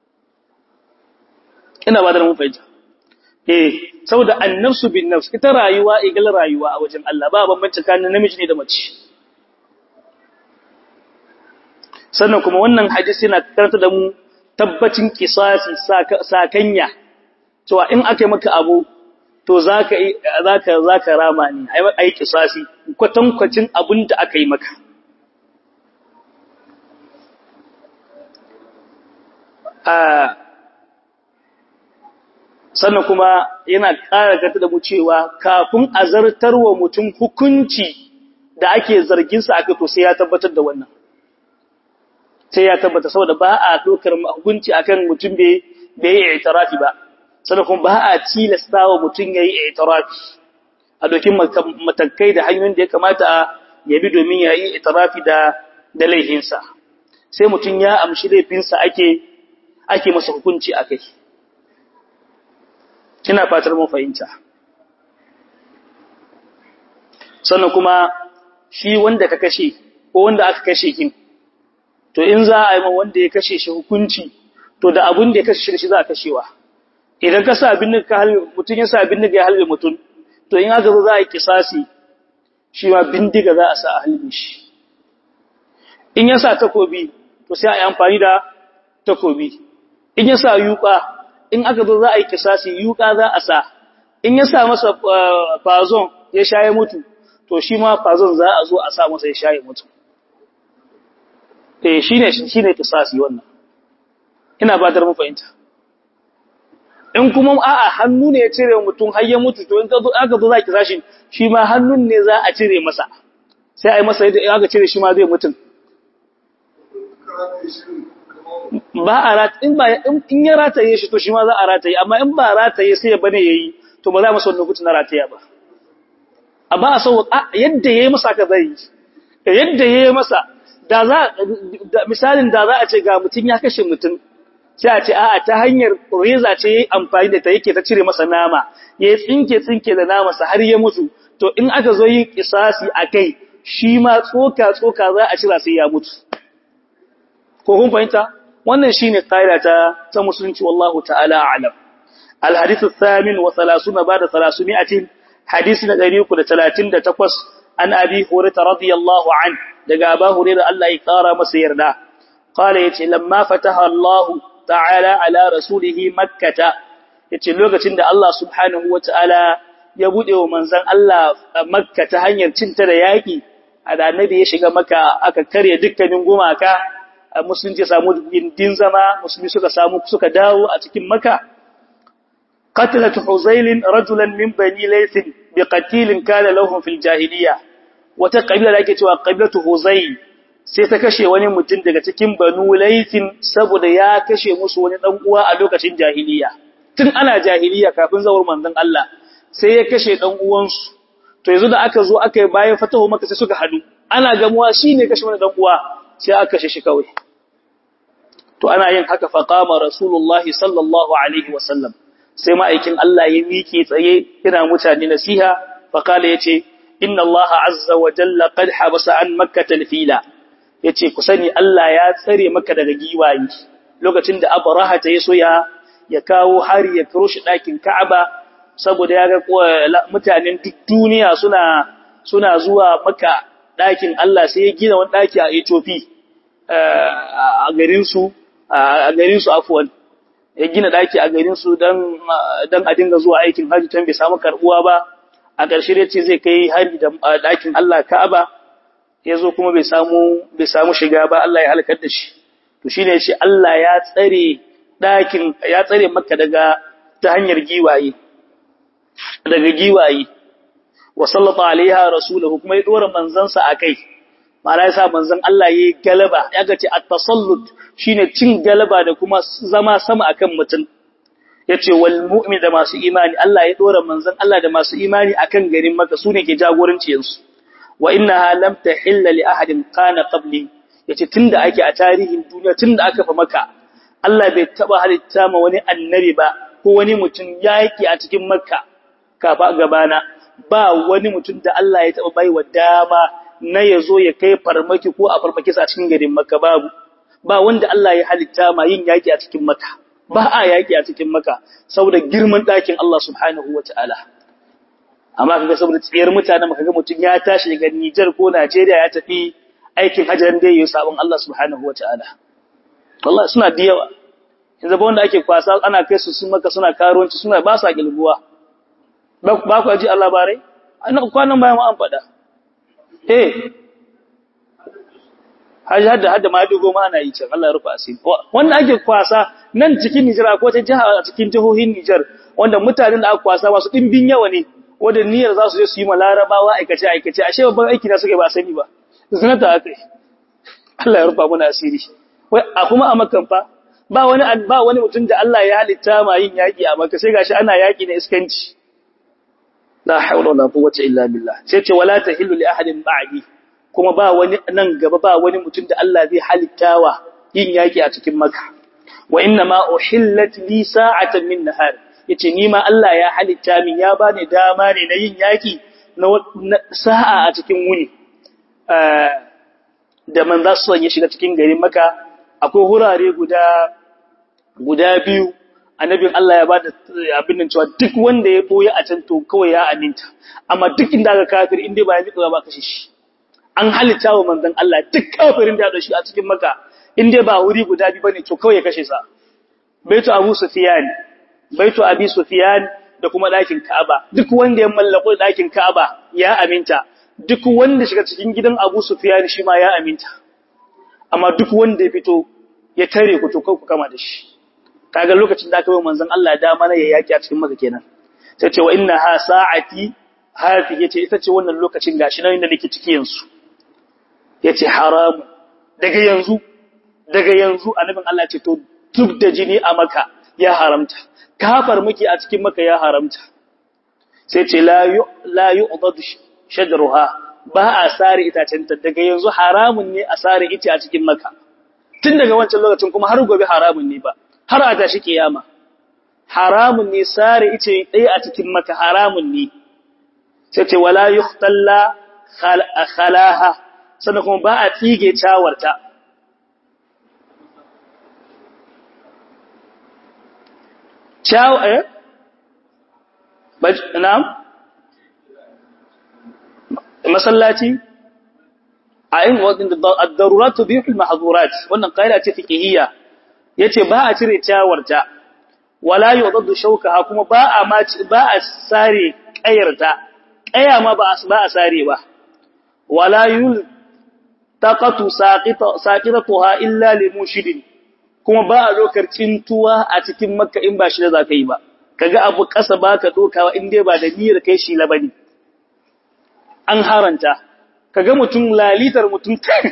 ina ba da mun fahimta eh saboda annafsu bin nafs ita rayuwa igal rayuwa a wajen Allah ba bambanci tsakanin namiji ne da mace sannan kuma wannan hadisi yana karanta da mu tabbacin kisasi sakanya cewa in aka yi maka abu to zaka zaka zaka rama ne ai kisasi kwatankwacin abin da aka yi maka sannan kuma yana ƙara gata da mu cewa kafin a zartarwa mutum hukunci da ake zarginsa aka to sai ya tabbatar da wannan sai ya tabbata saboda ba a dokar hukunci akan mutum bai bai yi i'tirafi ba sannan kuma ba a tilasta wa mutum yayi i'tirafi a dokin matakai da hanyoyin da ya kamata ya bi domin ya yi i'tirafi da da laifinsa sai mutum ya amshi laifinsa ake ake masa hukunci akai ina fatar mun fahimta sannan kuma shi wanda ka kashe ko wanda aka kashe kin to in za a yi ma wanda ya kashe shi hukunci to da abin da ya kashe shi za a kashewa idan ka sa abin ka halbe mutum ya sa abin ya halbe mutum to in aka zo za a yi kisasi shi ma bindiga za a sa a halbe shi in ya sa takobi to sai a yi amfani da takobi in ya sa yuka in aka zo za a yi kisasi yuka za a sa in ya sa masa fazon ya shaye mutu to shi ma fazon za a zo a sa masa ya shaye mutu eh shine shine kisasi wannan ina ba da mu fahimta in kuma a'a hannu ne ya cire mutum har ya mutu to in ka zo aka zo za ki sashi shi ma hannun ne za a cire masa sai a yi masa yadda aka cire shi ma zai mutum ba a rata in ba in ya rataye shi to shi ma za a rataye amma in ba rataye sai ya bane yayi to ba za mu son lokutan na rataya ba a ba a sau yadda yayi masa ka zai yadda yayi masa da za misalin da za a ce ga mutum ya kashe mutum sai a ce a'a ta hanyar reza ce yayi amfani da ta yake ta cire masa nama yayi tsinke tsinke da nama sa har ya mutu to in aka zo yin kisasi akai shi ma tsoka tsoka za a cira sai ya mutu ko kun fahimta wannan shine kaida ta ta musulunci wallahu ta'ala a'lam الحديث الثامن وثلاثون بعد ثلاثمائة حديث ندريك لثلاثين تقوس عن أبي هريرة رضي الله عنه دقى أبا هريرة الله يقارى مسيرنا قال يتي لما فتح الله تعالى على رسوله مكة يتي لوغة عند الله سبحانه وتعالى يبدأ ومنزل الله مكة هنير تنتر ياكي هذا النبي يشيغ مكة أكا كريا دكا من قماكا مسلم تسامو دين زما مسلم سكا سامو سكا داو أتكين مكة قتلت حزيل رجلا من بني ليث بقتيل كان لهم في الجاهلية وتقبل لك توا قبلة حزيل sai ta kashe wani mutum daga cikin banu laifin saboda ya kashe musu wani dan uwa a lokacin jahiliya tun ana jahiliya kafin zawar manzon Allah sai ya kashe dan uwansu to yanzu da aka zo aka yi bayan fatahu maka sai suka hadu ana gamuwa shine kashe wani dan uwa sai aka kashe shi kawai to ana yin haka fa qama rasulullahi sallallahu alaihi wasallam sai ma'aikin Allah ya miƙe tsaye ina mutane nasiha faƙala ya ce, Inna Allah azza wa jalla qad habasa an makkata fila ya ce, Ku sani Allah ya tsare maka daga giwayi, lokacin da Abraha ta yi so ya kawo hari ya kiro shi ɗakin Ka'aba, saboda ya ga mutanen duk duniya suna, suna zuwa maka ɗakin Allah sai ya gina wani ɗaki a Ethiopia a garinsu, a garinsu afuwan. ya gina daki a garin su dan dan a dinga zuwa aikin haji tan bai samu karbuwa ba a ƙarshe dai ce zai kai haji da dakin Allah Ka'aba yazo kuma bai samu bai samu shiga ba Allah ya halakar da shi to shine yace Allah ya tsare dakin ya tsare Makka daga ta hanyar giwaye daga giwaye wa sallata alaiha rasuluhu kuma ya dora manzansa akai ma'ana yasa manzon Allah yayi galaba ya ga ce at-tasallut shine cin galaba da kuma zama sama akan mutum yace wal mu'min da masu imani Allah ya dora manzon Allah da masu imani akan garin Makka sune ke jagoranci yansu wa innaha lam tahilla li ahadin kana qabli yace tunda ake a tarihin duniya tunda aka fa Makka Allah bai taba halitta ma wani annabi ba ko wani mutum yaki a cikin Makka kafa gabana ba wani mutum da Allah ya taba baiwa dama na yazo ya kai farmaki ko a farmaki sa cikin garin Makka babu ba wanda Allah ya halitta ma yin yaki a cikin Makka ba a yaki a cikin Makka saboda girman ɗakin Allah subhanahu wataala amma kaga saboda tsiyar mutane maka ga mutun ya tashi daga Niger ko Najeriya ya tafi aikin hajjan da yayi sabon Allah subhanahu wataala wallahi suna da yawa yanzu ba wanda ake kwasa ana kai su sun maka suna karuwanci suna ba sa gilguwa ba ku ji Allah bare ana kwanan bayan an faɗa eh haji hadda hadda ma dugo ma ana yi can Allah ya rufa asiri wanda ake kwasa nan cikin Nijar ko ta jiha a cikin jihohin Nijar wanda mutanen da aka kwasa masu dimbin yawa ne wanda niyyar za su je su yi ma larabawa aikace aikace ashe babban aiki da suke ba sani ba zinata akai Allah ya rufa mana asiri wai a kuma a makan fa ba wani ba wani mutum da Allah ya halitta ma yin yaki a maka sai gashi ana yaki na iskanci la hawla wala quwwata illa billah sai ce wala tahillu li ahadin ba'di kuma ba wani nan gaba ba wani mutum da Allah zai halittawa yin yaki a cikin maka wa inna ma uhillat li sa'atan min nahar yace ni ma Allah ya halitta min ya bani dama ne na yin yaki na sa'a a cikin wuni da man za su ya shiga cikin garin maka akwai hurare guda guda biyu annabin Allah ya bada abin nan cewa duk wanda ya boye a can to kawai ya aminta amma duk inda aka kafir inda ba ya ji ba kashe shi an halitta wa manzon Allah duk kafirin da ya dashi a cikin maka inda ba wuri guda biyu bane to kawai ya kashe sa baitu Abu Sufyan baitu Abi Sufyan da kuma dakin Ka'aba duk wanda ya mallako dakin Ka'aba ya aminta duk wanda shiga cikin gidan Abu Sufyan shi ma ya aminta amma duk wanda ya fito ya tare ku to ku kama da shi kaga lokacin da aka yi manzon Allah dama na ya yaki a cikin maka kenan sai ce wa inna ha sa'ati hafi yace ita ce wannan lokacin gashi nan da nake ciki yanzu yace haramu daga yanzu daga yanzu annabin Allah ce to duk da jini a maka ya haramta kafar miki a cikin maka ya haramta sai ce la yu la yu'dadu shajruha ba a sare itacen ta daga yanzu haramun ne a sare ita a cikin maka tun daga wancan lokacin kuma har gobe haramun ne ba har a tashi kiyama haramun ne sare ice ɗaya a cikin maka haramun ne sai ce wala yuhtalla khalaha sannan kuma ba a tsige cawarta cawa eh na'am masallaci a yin wadin ad-darurat tubihu al-mahdhurat wannan qaida ce fiqhiyya yace ba a cire ciyawarta wala yudaddu shawkaha kuma ba a ma ba a sare kayarta kaya ma ba ba a sare ba wala yul taqatu saqita saqitatuha illa limushidin kuma ba a dokar cintuwa a cikin makka in ba shi da zaka yi ba kaga abu kasa baka dokawa in dai ba da niyyar kai shi labani an haranta kaga mutum lalitar mutum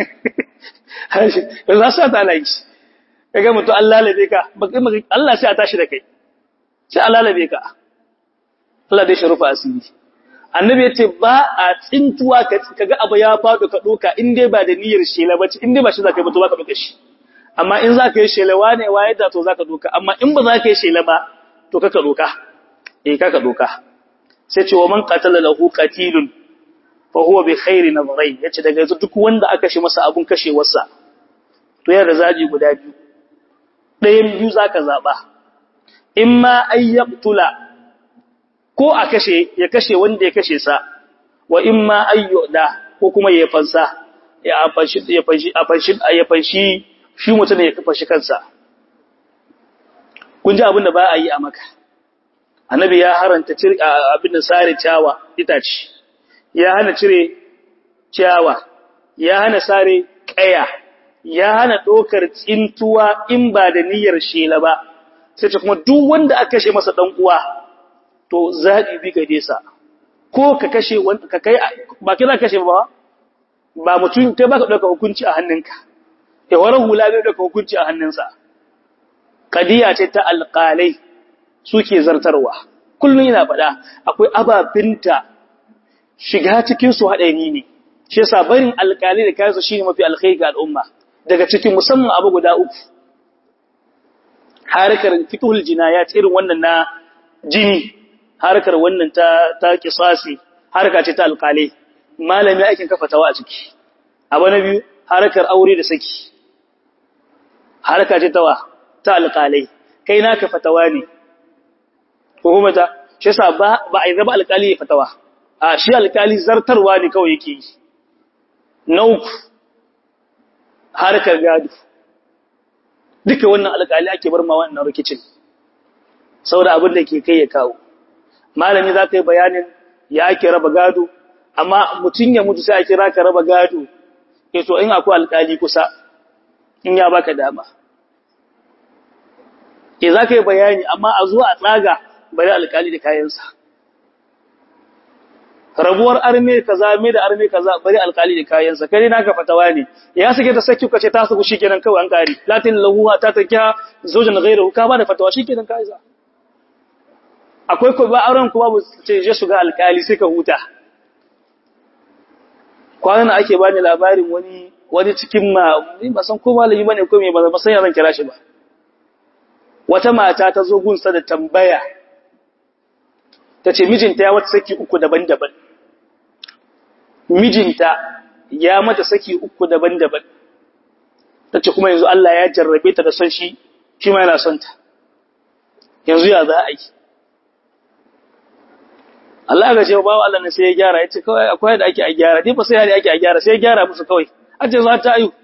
za su ta layi kaga mutum an lalabe ka Allah sai a tashi da kai sai a lalabe ka Allah dai sharufa asiri annabi ya ce ba a tsintuwa kaga abu ya faɗo ka ɗoka in dai ba da niyyar shela ba ce in dai ba shi za ka yi ba to ba ka ɗoka shi amma in za ka yi shela wane waye da to za ka ɗoka amma in ba za ka yi shela ba to ka ka ɗoka eh ka ka ɗoka sai ce wa man qatala lahu qatilun fa huwa bi khairi nazarain yace daga yanzu duk wanda aka shi masa abun kashewarsa to yana da zaji guda biyu ɗayan biyu zaka zaba imma ay yaqtula ko a kashe ya kashe wanda ya kashe sa wa imma ay yuda ko kuma ya fansa ya fanshi ya fanshi a fanshi ya fanshi shi mutum ya kafa shi kansa kun ji abin da ba a yi a maka annabi ya haranta abin da sare ciyawa itace ya hana cire ciyawa ya hana sare kaya ya hana ɗaukar tsintuwa in ba da niyyar shela ba sai ce kuma duk wanda aka kashe masa dan uwa to zabi bi gade sa ko ka kashe wanda ka kai ba kira kashe ba ba mutum kai baka dauka hukunci a hannunka ya waran hula bai dauka hukunci a hannunsa kadiya ce ta alqalai suke zartarwa kullun yana faɗa akwai ababinta shiga cikin su haɗari ne shi yasa barin alƙali da kayansu shine mafi alkhairi ga al'umma daga cikin musamman abu guda uku harkar fiqhul jinayat irin wannan na jini harkar wannan ta ta qisasi harka ce ta alƙali malami aikin kafa tawa a ciki abu na biyu harkar aure da saki harka ce tawa ta alƙalai kai naka fatawa ne ko kuma ta shi yasa ba ba a yi zaba alƙali ya fatawa a shi alkali zartarwa ne kawai yake yi na uku harkar gado duka wannan alkali ake bar ma wannan rikicin saboda abin da ke kai ya kawo malami za ka yi bayanin ya ake raba gado amma mutum ya mutu sai a kira ka raba gado e to in akwai alkali kusa in ya baka dama e za ka yi bayani amma a zuwa a tsaga bari alkali da kayansa rabuwar arme kaza me da arme kaza bari alkali da kayansa kai naka fatawa ne ya sake ta saki kace ta saku shikenan kawai an kare latin lahu ta takiya zaujan ghairu ka ba da fatawa shikenan kai za akwai ko ba auren ku babu ce je su ga alkali sai ka huta kwanan ake bani labarin wani wani cikin ma ni ba san ko malami bane ko me ba san ya zan kira shi ba wata mata ta zo gunsa da tambaya tace mijinta ya wata saki uku daban-daban mijinta ya mata saki uku daban-daban tace kuma yanzu Allah ya jarrabe ta da son shi shi ma yana son ta yanzu ya za a yi Allah ga cewa bawa Allah ne sai ya gyara yace kawai akwai da ake a gyara dai ba sai hali ake a gyara sai ya gyara musu kawai aje za ta ayu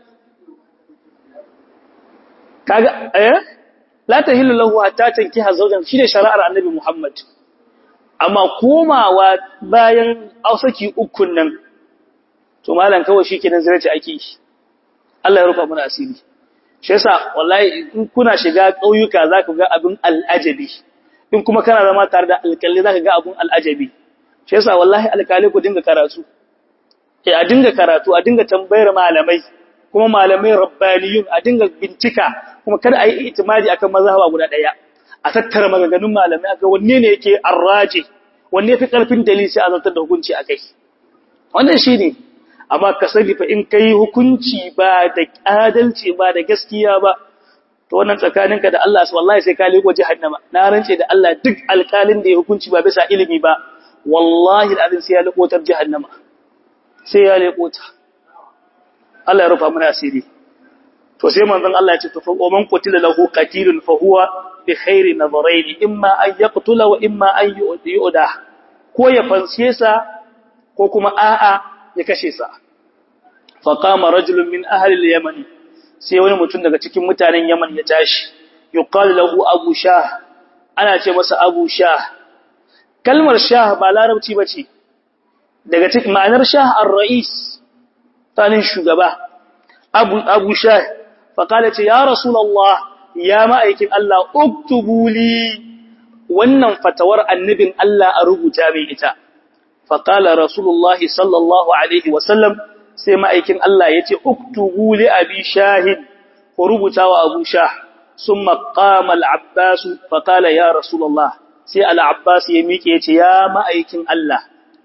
kaga eh la tahillu lahu hatta tankiha zawjan shine shari'ar annabi Muhammad amma komawa bayan ausaki ukun nan to malam kawai shikenan zirace ake yi Allah ya rufa mana asiri shi yasa wallahi in kuna shiga ƙauyuka za ku ga abin al'ajabi in kuma kana zama tare da alƙalli za ka ga abin al'ajabi shi yasa wallahi alƙali ku dinga karatu eh a dinga karatu a dinga tambayar malamai kuma malamai rabbaniyun a dinga bincika kuma kada a yi itimadi akan mazhaba guda ɗaya a tattara maganganun malamai aka wanne ne yake arraje wanne fi ƙarfin dalili sai a zartar da hukunci akai wannan shine amma ka sani fa in kai hukunci ba da adalci ba da gaskiya ba to wannan tsakaninka da Allah wallahi sai ka lego jahannama na rance da Allah duk alƙalin da ya hukunci ba bisa ilimi ba wallahi alazim sai ya lego tar jahannama sai ya lego ta Allah ya rufa mana asiri to sai manzon Allah ya ce to fa man qutila lahu qatilun fa huwa bi khairi nadharain imma an yaqtula wa imma an yu'da ko ya fanshe sa ko kuma a'a ya kashe sa faqama rajulun min ahli al-yaman sai wani mutum daga cikin mutanen Yaman ya tashi yuqal lahu abu shah ana ce masa abu shah kalmar shah ba larabci bace daga cikin ma'anar shah ar-ra'is tanin shugaba abu abu shah faqala ce ya rasulullah ya ma'aikin Allah uktubu li wannan fatawar annabin Allah a rubuta mai ita faqala rasulullahi sallallahu alaihi wasallam sai ma'aikin Allah ya ce, Uktubu li abi shahin, ku rubuta wa abu shah, sun maƙama al'abbasu, faƙala ya Rasulallah, sai al'abbas ya miƙe ya ce, Ya ma'aikin Allah,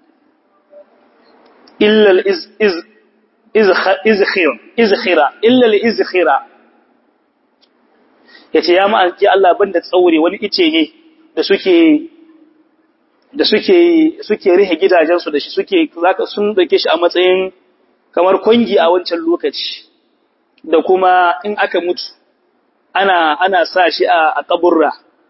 illal izkhira, illal izkhira, ya ce, Ya ma'aikin Allah banda tsaure wani ice ne da suke da suke suke rihe gidajensu da shi suke zaka sun dauke shi a matsayin kamar kwangi a wancan lokaci da kuma in aka mutu ana ana sa shi a kaburra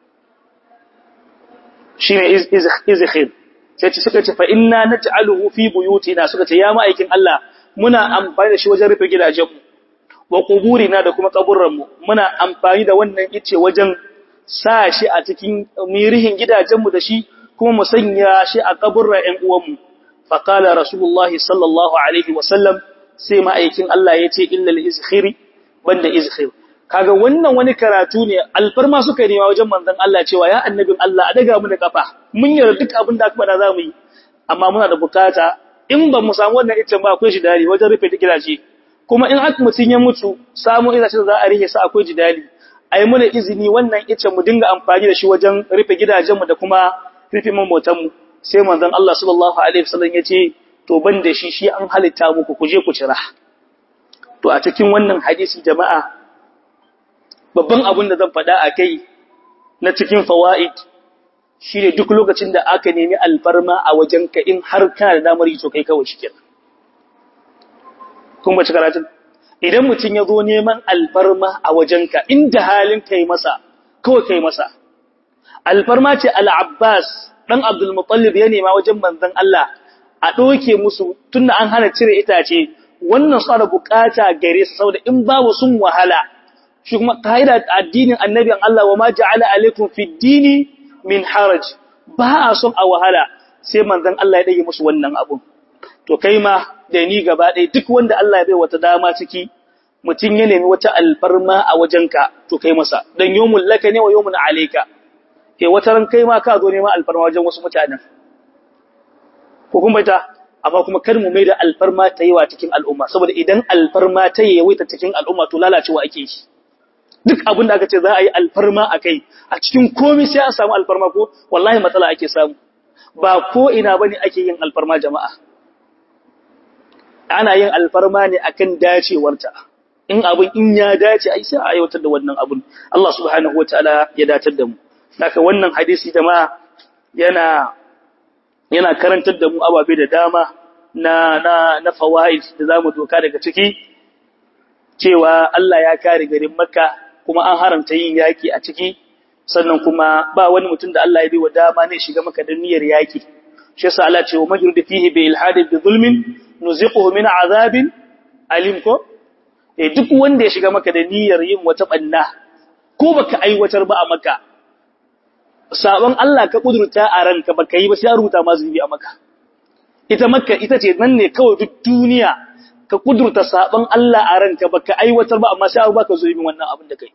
shine izkhir sai ce suka ce fa inna naj'aluhu fi buyutina suka ce ya ma'aikin Allah muna amfani da shi wajen rufe gidajenmu wa quburina da kuma kaburranmu muna amfani da wannan ice wajen sa shi a cikin mirihin gidajenmu da shi kuma mu sanya shi a kaburra ƴan uwanmu faqala rasulullahi sallallahu alaihi wasallam sai ma'aikin Allah ya ce illal izkhiri banda izkhir kaga wannan wani karatu ne alfarma suka nema wajen manzon Allah cewa ya annabin Allah a daga mu da kafa mun yarda duk abin da aka bada zamu yi amma muna da bukata in ba mu samu wannan iccen ba akwai jidali wajen rufe duk gidaje kuma in aka mutun ya mutu samu itacen za a rike sa akwai jidali ai muna izini wannan iccen mu dinga amfani da shi wajen rufe gidajenmu da kuma rufe mamotanmu sai manzon Allah sallallahu alaihi wasallam ya ce to ban da shi shi an halitta muku ku je ku cira to a cikin wannan hadisi jama'a babban abin da zan faɗa a kai na cikin fawaid shine duk lokacin da aka nemi alfarma a wajenka in har kana da damar yi to kai kawai shi kenan kun bace karatun idan mutum ya zo neman alfarma a wajenka inda halin kai masa kawai kai masa alfarma ce al-Abbas dan Abdul Muttalib ya nema wajen manzon Allah a doke musu tunda an hana cire itace wannan su da bukata gare su saboda in babu sun wahala shi kuma kaida addinin annabin Allah wa ma ja'ala alaikum fid dini min haraj ba a son a wahala sai manzon Allah ya dage musu wannan abun to kai ma da ni gaba ɗaya duk wanda Allah ya bai wata dama ciki mutum ya nemi wata alfarma a wajenka to kai masa dan yawmul laka ne wa yawmun alayka ke wata ran kai ma ka zo neman alfarma wajen wasu mutanen ko kuma ta amma kuma kar mu maida alfarma ta yi wa cikin al'umma saboda idan alfarma ta yi yawaita cikin al'umma to lalacewa ake shi duk abin da aka ce za a yi alfarma a kai a cikin komai sai a samu alfarma ko wallahi matsala ake samu ba ko ina bane ake yin alfarma jama'a ana yin alfarma ne akan dacewarta in abin in ya dace ai sai a aiwatar da wannan abun Allah subhanahu wataala ya datar da mu haka wannan hadisi jama'a yana yana karantar da mu ababe da dama na na na fawaid da zamu doka daga ciki cewa Allah ya kare garin Makka kuma an haramta yin yaki a ciki sannan kuma ba wani mutum da Allah ya bai wa dama ne shiga maka da niyyar yaki shi yasa Allah ce wa majrudu fihi bi ilhadin bi zulmin nuziquhu min azabin alim ko eh duk wanda ya shiga maka da niyyar yin wata banna ko baka aiwatar ba a maka sabon Allah ka kudurta a ranka baka yi ba sai rubuta ma zunubi a maka ita makka ita ce nan ne kawai duk duniya ka kudurta saban Allah a ranka baka aiwatar ba amma sai abu baka zo yin wannan abin da kai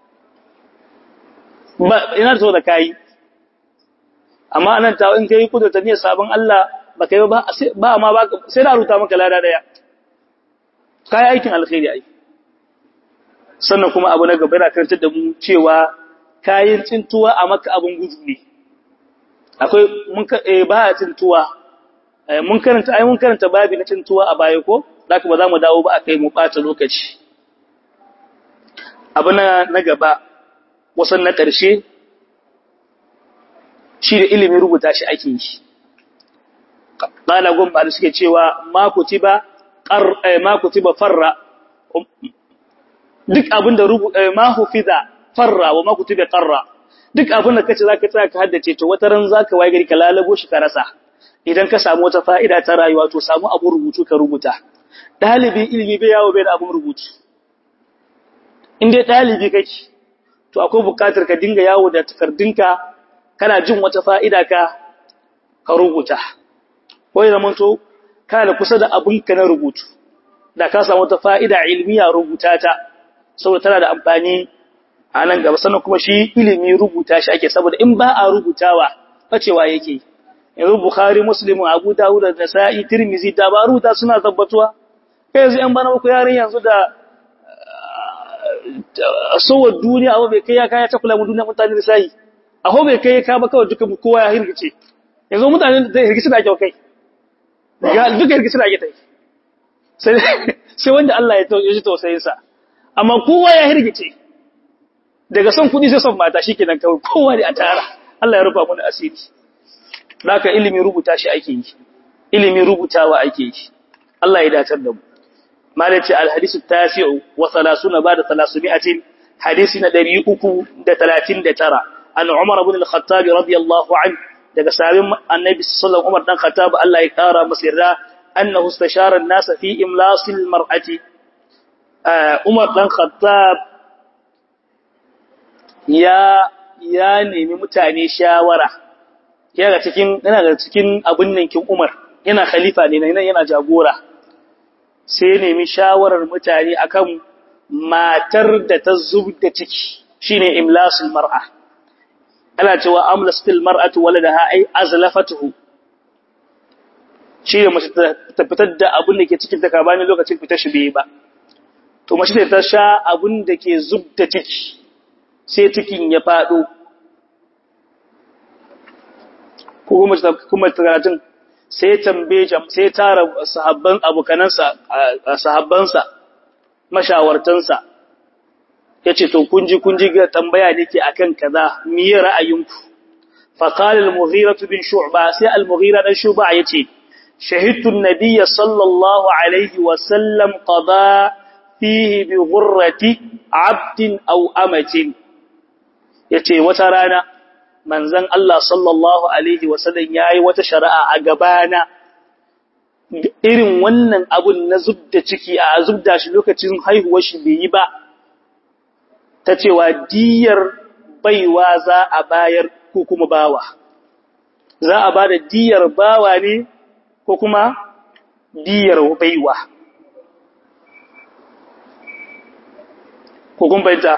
ba ina so da kai amma anan ta in kai kudurta ne saban Allah baka yi ba ba amma ba sai da ruta maka lada daya kai aikin alkhairi ai sannan kuma abu na gaba yana karantar da mu cewa kayan tsintuwa a maka abin gudu ne akwai mun ba a tsintuwa mun karanta ai mun karanta babi na tsintuwa a baya ko zaka ba za mu dawo ba a kai mu bata lokaci abu na na gaba wasan na ƙarshe shi da ilimin rubuta shi ake yi qala gumba da suke cewa ma kutiba qar ma kutiba farra duk abinda rubu ma hufiza farra wa ma kutiba qarra duk abinda kace zaka tsaya ka haddace to wata ran zaka waye gari ka lalabo shi ka rasa idan ka samu wata fa'ida ta rayuwa to samu abun rubutu ka rubuta dalibi ilimi bai yawo bai da abun rubutu in dai dalibi kake to akwai bukatar ka dinga yawo da takardunka kana jin wata fa'ida ka ka rubuta ko ya zamanto kana da kusa da abinka na rubutu da ka samu wata fa'ida ilmiya rubuta ta saboda tana da amfani a nan gaba sannan kuma shi ilimi rubuta shi ake saboda in ba a rubutawa facewa yake yanzu bukhari muslim abu dawud da nasa'i tirmizi da ba rubuta suna tabbatuwa kai yanzu yan bana ku yarin yanzu da sowar duniya abu bai kai ya kaya ta kula mu duniya mutane da sai aho bai kai ka ba kawai duka kowa ya hirgice yanzu mutane da hirgice da kyau kai ga duka hirgice da kai sai sai wanda Allah ya ji tausayin sa amma kowa ya hirgice daga son kudi sai son mata shikenan kawai kowa da a tara Allah ya rufa mu da asiri haka ilimi rubuta shi ake yi ilimi rubutawa ake yi Allah ya dacar da mu malaci alhadisu tasi'u wa 30 ba'da 300 hadisi na 339 an Umar ibn al-Khattab radiyallahu anhu daga sahabin Annabi sallallahu Umar dan Khattab Allah ya kara masa yarda annahu istashara an-nas fi imlasil mar'ati Umar dan Khattab ya ya nemi mutane shawara yana cikin yana da cikin abun nan kin Umar yana khalifa ne nan yana jagora sai ya nemi shawarar mutane akan matar da ta zubda ciki shine imlasul mar'a ana cewa amlasatil mar'atu waladaha ay azlafatuhu shine mace ta fitar da abun da ke cikin ta kabani lokacin fitar shi bai ba to mace ta sha abun da ke zubda ciki sai cikin ya fado ko kuma kuma karatun sai tambaye sai tara sahabban abokanansa sahabbansa mashawartansa yace to kunji kunji ga tambaya nake akan kaza miye ra'ayinku fa qala al-mughira bin shu'ba sai al-mughira dan shu'ba yace shahidtu an-nabiy sallallahu alaihi wa sallam qada fihi bi ghurrati 'abdin aw amatin yace wata rana manzon Allah sallallahu alaihi wasallam yayi wata shari'a a gabana irin wannan abun na zubda ciki a zubda shi lokacin haihuwar shi bai yi ba ta cewa diyar baiwa za a bayar ko kuma bawa za a bada diyar bawa ne ko kuma diyar baiwa ko kun bayyana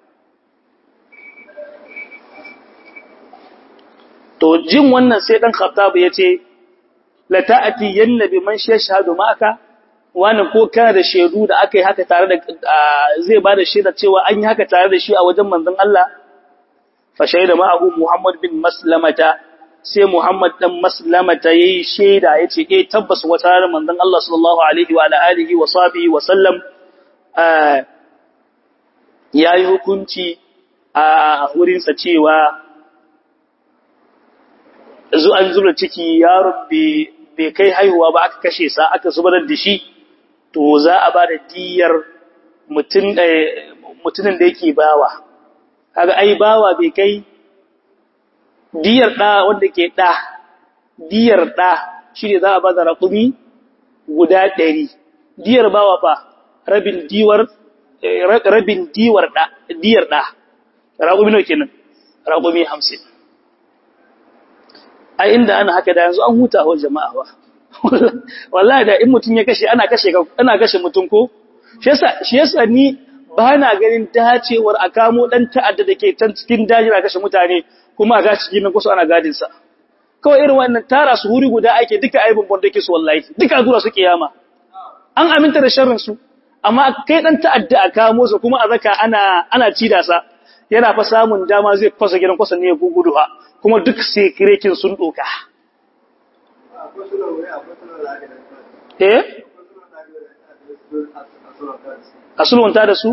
to jin wannan sai dan khattab yace la ta'ati yannabi man yashhadu ma'aka wani ko kana da shedu da akai haka tare da zai bada shaida cewa an yi haka tare da shi a wajen manzon Allah fa shaida ma'ahu Muhammad bin Maslamata sai Muhammad dan Maslamata yayi shaida yace eh tabbas wata ranar manzon Allah sallallahu alaihi wa alihi wa sahbihi wa sallam yayi hukunci a wurinsa cewa zu an zura ciki yaron bai kai haihuwa ba aka kashe sa aka zubar da shi to za a ba da diyar mutumin da yake bawa kaga ai bawa bai kai diyar da wanda ke da diyar da shi ne za a ba da raƙumi guda ɗari diyar bawa fa rabin diwar rabin diwar da diyar da raƙumi nawa kenan raƙumi hamsin a inda ana haka da yanzu an huta wa jama'a ba wallahi da in mutun ya kashe ana kashe ana kashe mutun ko shi yasa shi yasa ni ba na ganin dacewar a kamo dan ta'adda dake can cikin daji na kashe mutane kuma a gashi cikin kusa ana gadin sa kawai irin wannan tara su huri guda ake duka aibin banda ke su wallahi duka zuwa su kiyama an aminta da sharrin su amma kai dan ta'adda a kamo su kuma a zaka ana ana cida sa yana fa samun dama zai fasa gidan kwasa ne ya gugudu ha kuma duk sekirekin sun doka eh a sulhunta da su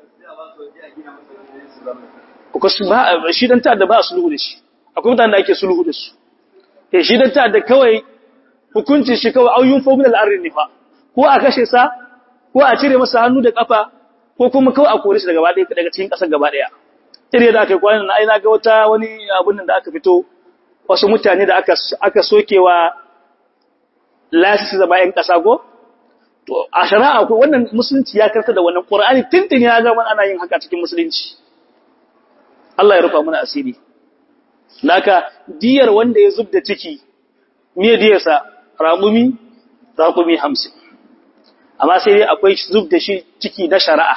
shi dan ta'adda ba a sulhu da shi akwai mutane da ake sulhu da su eh shi dan ta'adda kawai hukuncin shi kawai auyun fomin al'arrin nifa ko a kashe sa ko a cire masa hannu da kafa ko kuma kawai a kore shi daga gaba daga cikin kasar gaba daya ire da aka yi kwanan na aina ga wata wani abun da aka fito wasu mutane da aka aka sokewa lasisi zama yan kasa ko to a shari'a ko wannan musulunci ya karta da wannan qur'ani tintin ya ga ana yin haka cikin musulunci Allah ya rufa mana asiri naka diyar wanda ya zubda ciki me diyarsa ramumi raqumi 50 amma sai dai akwai zubda shi ciki na shari'a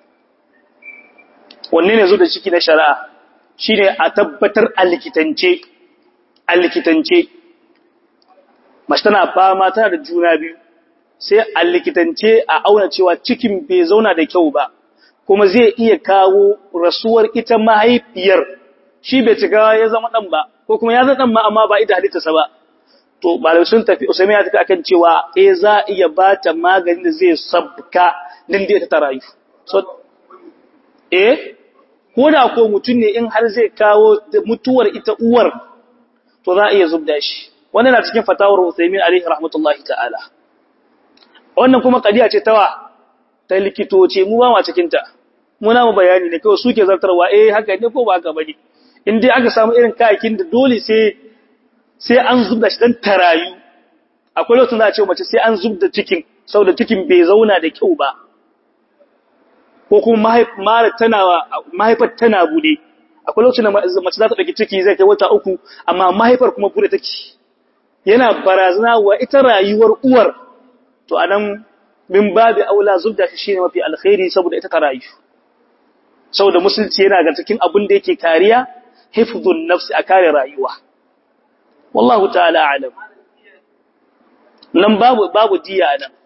wanne ne zubda ciki na shari'a shine a tabbatar a likitance a likitance mace tana fama tana da juna biyu sai a likitance a auna cewa cikin bai zauna da kyau ba kuma zai iya kawo rasuwar ita mahaifiyar shi bai cika ya zama dan ba ko kuma ya zama dan ma amma ba ita halittarsa ba to malamai sun tafi usaimi ya tafi akan cewa eh za a iya bata magani da zai sabka nan da ta rayu so eh ko da ko mutum ne in har zai kawo mutuwar ita uwar to za a iya zubda shi wannan na cikin fatawar Usaimin alaihi rahmatullahi ta'ala wannan kuma kadiya ce tawa ta likitoci mu ba ma cikin ta muna mu bayani ne kawai suke zartarwa eh haka ne ko ba haka bane in dai aka samu irin kayakin da dole sai sai an zubda shi dan tarayu akwai lokacin da a ce mace sai an zubda cikin saboda cikin bai zauna da kyau ba ko kuma mahaifar tana bude akwai lokacin da mace za ta ɗauki ciki zai kai wata uku amma mahaifar kuma bude take yana barazana wa ita rayuwar uwar to anan min babu aula zubda shi shine mafi alkhairi saboda ita ta rayu saboda musulunci yana ga cikin abin da yake kariya hifdhun nafsi a kare rayuwa wallahu ta'ala a'lam nan babu babu diya nan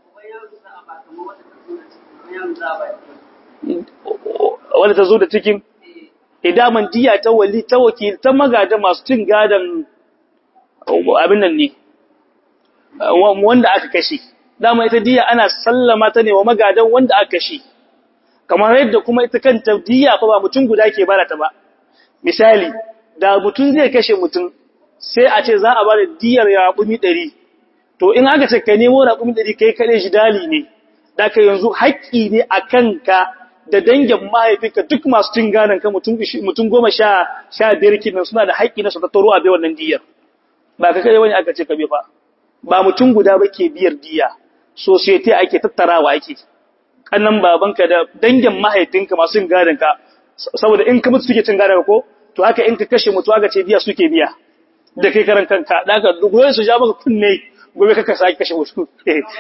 wanda ta zo da cikin idaman diya ta wali ta wakil ta magada masu cin gadan abin nan ne wanda aka kashe dama ita diya ana sallama ta ne wa magadan wanda aka kashe kamar yadda kuma ita kanta diya fa ba mutum guda ke barata ba misali da mutum zai kashe mutum sai a ce za a bada diyar raƙumi ɗari to in aka ce ka nemo raƙumi ɗari kai kaɗai shi dali ne da ka yanzu haƙƙi ne a kanka da dangin mahaifinka duk masu cin ganin ka mutum goma sha sha biyar kinan suna da haƙƙi na su tattaro a bai wannan diyar ba ka kai wani aka ce ka bi fa ba mutum guda ba ke biyar diya society ake tattarawa ake kannan babanka da dangin mahaifinka masu cin ganin ka saboda in ka mutu suke cin ganin ko to haka in ka kashe mutu aka ce biya suke biya da kai karan kanka da ka goyen su ja maka kunne gobe kaka sake kashe wasu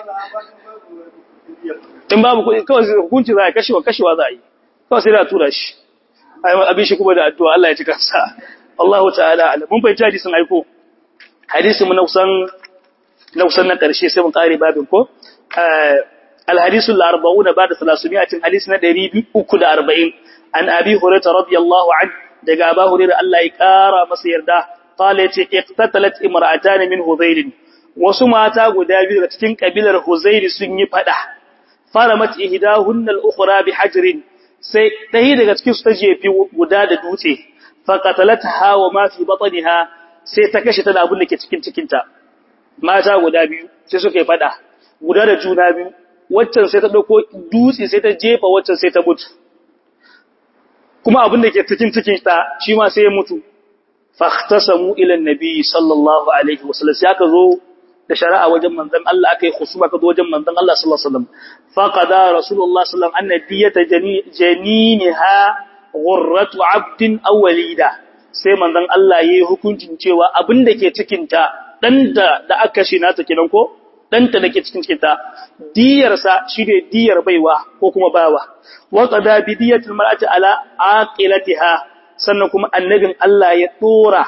in babu kuɗi kawai hukunci za a kashewa kashewa za a yi kawai sai da tura shi abin shi kuma da addu'a Allah ya ci kansa Allah ta'ala ala mun fahimci hadisin aiko hadisin mu na kusan na kusan na ƙarshe sai mun ƙare babin ko الحديث الأربعون بعد ثلاثمائة حديث ندري أكد أربعين عن أبي هريرة رضي الله عنه دقى أبا هريرة الله يكارى مسير ده قالت اقتتلت امرأتان من هذيل وسمعتا قدابي لتكين قبيل هذيل سنجي فده فرمت إهداهن الأخرى بحجر sai ɗaya daga cikin su ta jefi guda da dutse faqatalatha wa ma fi batniha sai ta kashe ta da abin da ke cikin cikinta mata guda biyu sai suka yi fada guda da juna biyu waccan sai ta dauko dutse sai ta jefa waccan sai ta mutu kuma abin da ke cikin cikin ta shi ma sai ya mutu fahtasamu ila annabi sallallahu alaihi wasallam sai aka zo da shari'a wajen manzon Allah aka yi khusuma ka zo wajen manzon Allah sallallahu alaihi wasallam faqada rasulullah sallallahu alaihi wasallam annabiyata janiniha ghurratu abdin aw walida sai manzon Allah yayi hukuncin cewa abin da ke cikin ta dan da da aka shi nata kenan ko danta dake cikin cikinta diyarsa shine diyar baiwa ko kuma bawa wa qada bi diyatil mar'ati ala aqilatiha sannan kuma annabin Allah ya dora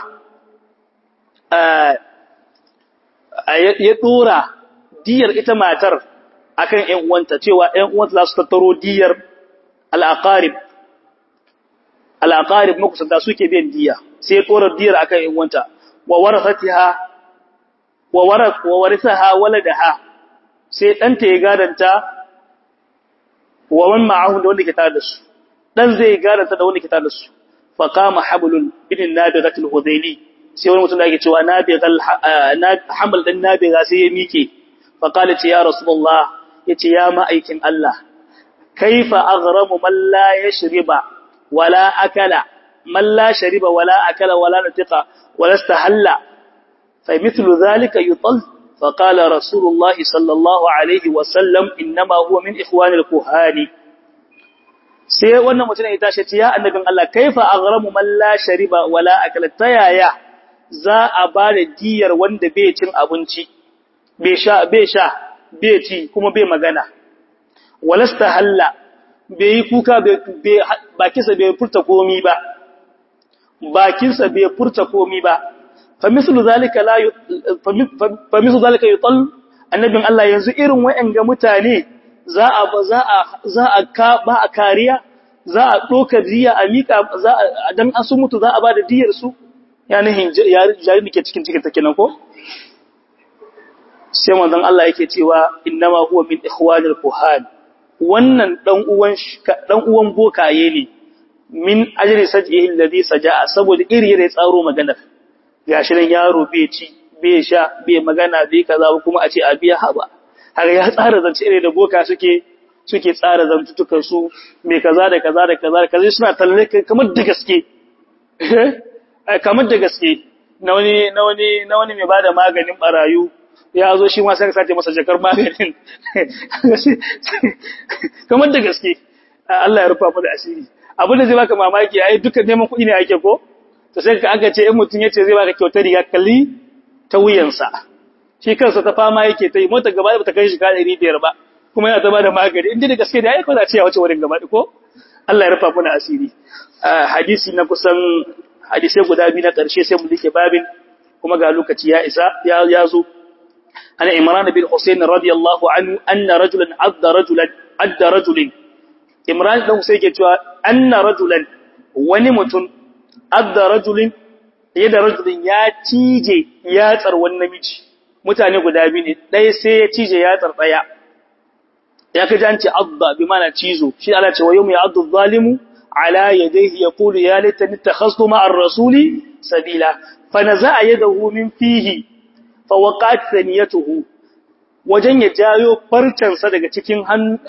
ya dora diyar ita matar akan ƴan uwanta cewa ƴan uwanta za su tattaro diyar al-aqarib al-aqarib makusanta suke biyan diya sai ya dora diyar akan ƴan uwanta wa warasatiha wa waras wa warisaha waladaha sai danta ya gadanta wa man ma'ahu da wanda ke tare da su dan zai gadanta da wanda ke tare da su fa qama hablun bin nabigatul hudayli sai wani mutum da yake cewa nabigal haml dan nabiga sai ya mike fa qala ce ya rasulullah yace ya ma'aikin Allah kaifa aghramu man la yashriba wala akala man la shariba wala akala wala natiqa wala istahalla فمثل ذلك يطل فقال رسول الله صلى الله عليه وسلم إنما هو من إخوان الكهان sai wannan mutum ya tashi ce ya annabin Allah kaifa aghramu man la shariba wala akala tayaya za a ba da diyar wanda bai cin abinci bai sha bai sha bai ci kuma bai magana walasta halla bai yi kuka bai bakinsa bai furta komi ba bakinsa bai furta komi ba فمثل ذلك لا ي... فمثل ذلك يطل annabin Allah yanzu irin wa'anga mutane za a za a za a ka ba a kariya za a doka diya a mika za a dan an su mutu za a ba da diyar su yani jari dake cikin cikin take nan ko sai manzon Allah yake cewa innama huwa min ikhwanil kuhan wannan dan uwan dan uwan bokaye ne min ajri saj'ihi alladhi saja'a saboda iri ya tsaro maganar gashi nan yaro bai ci bai sha bai magana bai kaza kuma a ce a biya haba har ya tsara zance ne da boka suke suke tsara zantutukan su mai kaza da kaza da kaza da kaza suna talle kamar da gaske kamar da gaske na wani na wani na wani mai bada maganin barayu ya zo shi ma sai ka sace masa jakar maganin kamar da gaske Allah ya rufa mu da asiri abin da zai baka mamaki ai dukkan neman kuɗi ne ake ko to sai ka aka ce in mutum yace zai baka kyautar riga kalli ta wuyansa shi kansa ta fama yake ta yi mota gaba ba ta kai shi ka 500 ba kuma yana ta bada magani inda da gaske da ai ko za ce ya wuce wurin gaba ko Allah ya rufa mana asiri hadisi na kusan hadisai guda biyu na karshe sai mu dike babin kuma ga lokaci ya isa ya ya zo ana imran bin husayn radiyallahu anhu anna rajulan adda rajulan adda rajulin imran dan sai ke cewa anna rajulan wani mutum adda rajulin yadda rajulin ya cije yatsar wani namiji mutane guda biyu ne ɗaya sai ya cije yatsar ɗaya ya kaji an ce adda bi mana cizo shi Allah ce wa yawma ya'addu zalimu ala yadayhi yaqulu ya laitani takhastu ma'ar rasuli sabila fa naza'a yadahu min fihi fa waqat thaniyatuhu wajen ya jayo farcansa daga cikin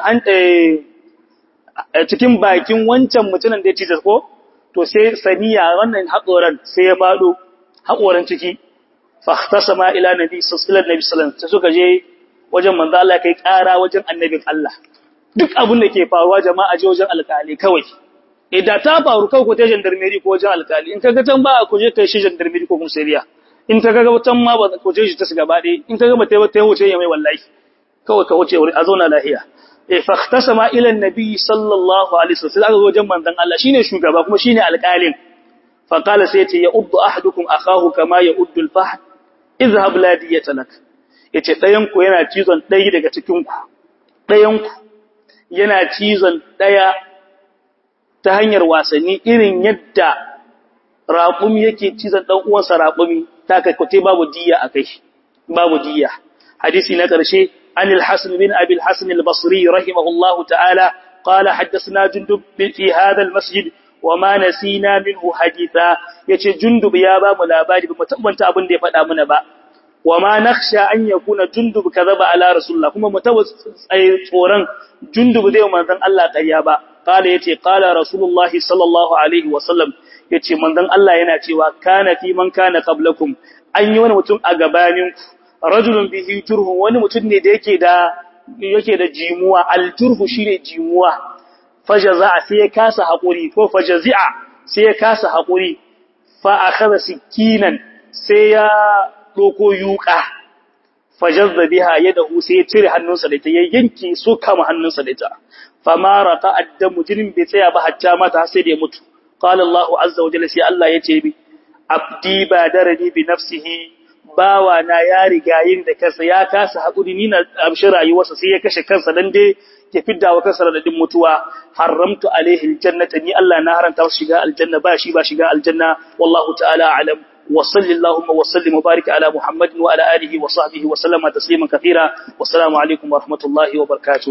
cikin bakin wancan mutumin da ya cije ko to sai saniya wannan haƙoran sai ya faɗo haƙoran ciki fahtasama ila nabi sallallahu alaihi wasallam sai suka je wajen manzo Allah kai ƙara wajen annabin Allah duk abin da ke faruwa jama'a je wajen alƙali kawai idan ta faru kawai ko ta gendarmerie ko wajen alƙali in kaga tan ba ku je kai shi gendarmerie ko komisariya in ka ga tan ma ba ku je shi ta gaba ɗaya in ka ga ba ta ta wuce ya mai wallahi kawai ka wuce wuri a zauna lahiya fahtasama ila annabi sallallahu alaihi wasallam aka zo wajen manzon Allah shine shugaba kuma shine alƙalin fa qala sai yace ya uddu ahadukum akahu kama ya uddu al-fahd izhab la diyata lak yace dayan ku yana cizon dai daga cikin ku dayan ku yana cizon daya ta hanyar wasanni irin yadda raƙumi yake cizon dan uwansa raƙumi ta kai kote babu diya akai babu diya hadisi na ƙarshe عن الحسن بن أبي الحسن البصري رحمه الله تعالى قال حدثنا جندب في هذا المسجد وما نسينا منه حديثا يتي جندب يا با ملاباري بمتبنت أبن دي فدا من با وما نخشى أن يكون جندب كذب على رسول الله كما متوس أي صوران جندب دي ومن الله قيابا قال يتي قال رسول الله صلى الله عليه وسلم yace manzon Allah yana cewa kana fi man kana qablakum an yi wani mutum a gabaninku rajulun bihi turhu wani mutum ne da yake da yake da jimuwa alturhu shine jimuwa fajaza sai ya kasa hakuri ko fajazi'a sai ya kasa hakuri fa akhadha sikinan sai ya doko yuka fajazza biha yadahu sai ya cire hannunsa da ita ya yanke so kama hannunsa da ita fama raqa addamu jinin bai tsaya ba hatta mata sai da ya mutu qala Allah azza wa jalla sai Allah ya ce bi abdi badarani bi nafsihi bawa na ya riga yin da kansa ya kasa hakuri ni na amshi rayuwarsa sai ya kashe kansa dan dai ya fidda wa kansa radadin mutuwa haramtu alaihi aljannata ni Allah na haranta masa shiga aljanna ba shi ba shiga aljanna wallahu ta'ala a'lam وصل اللهم وسلم وبارك على محمد وعلى آله وصحبه وسلم تسليما كثيرا والسلام عليكم ورحمة الله وبركاته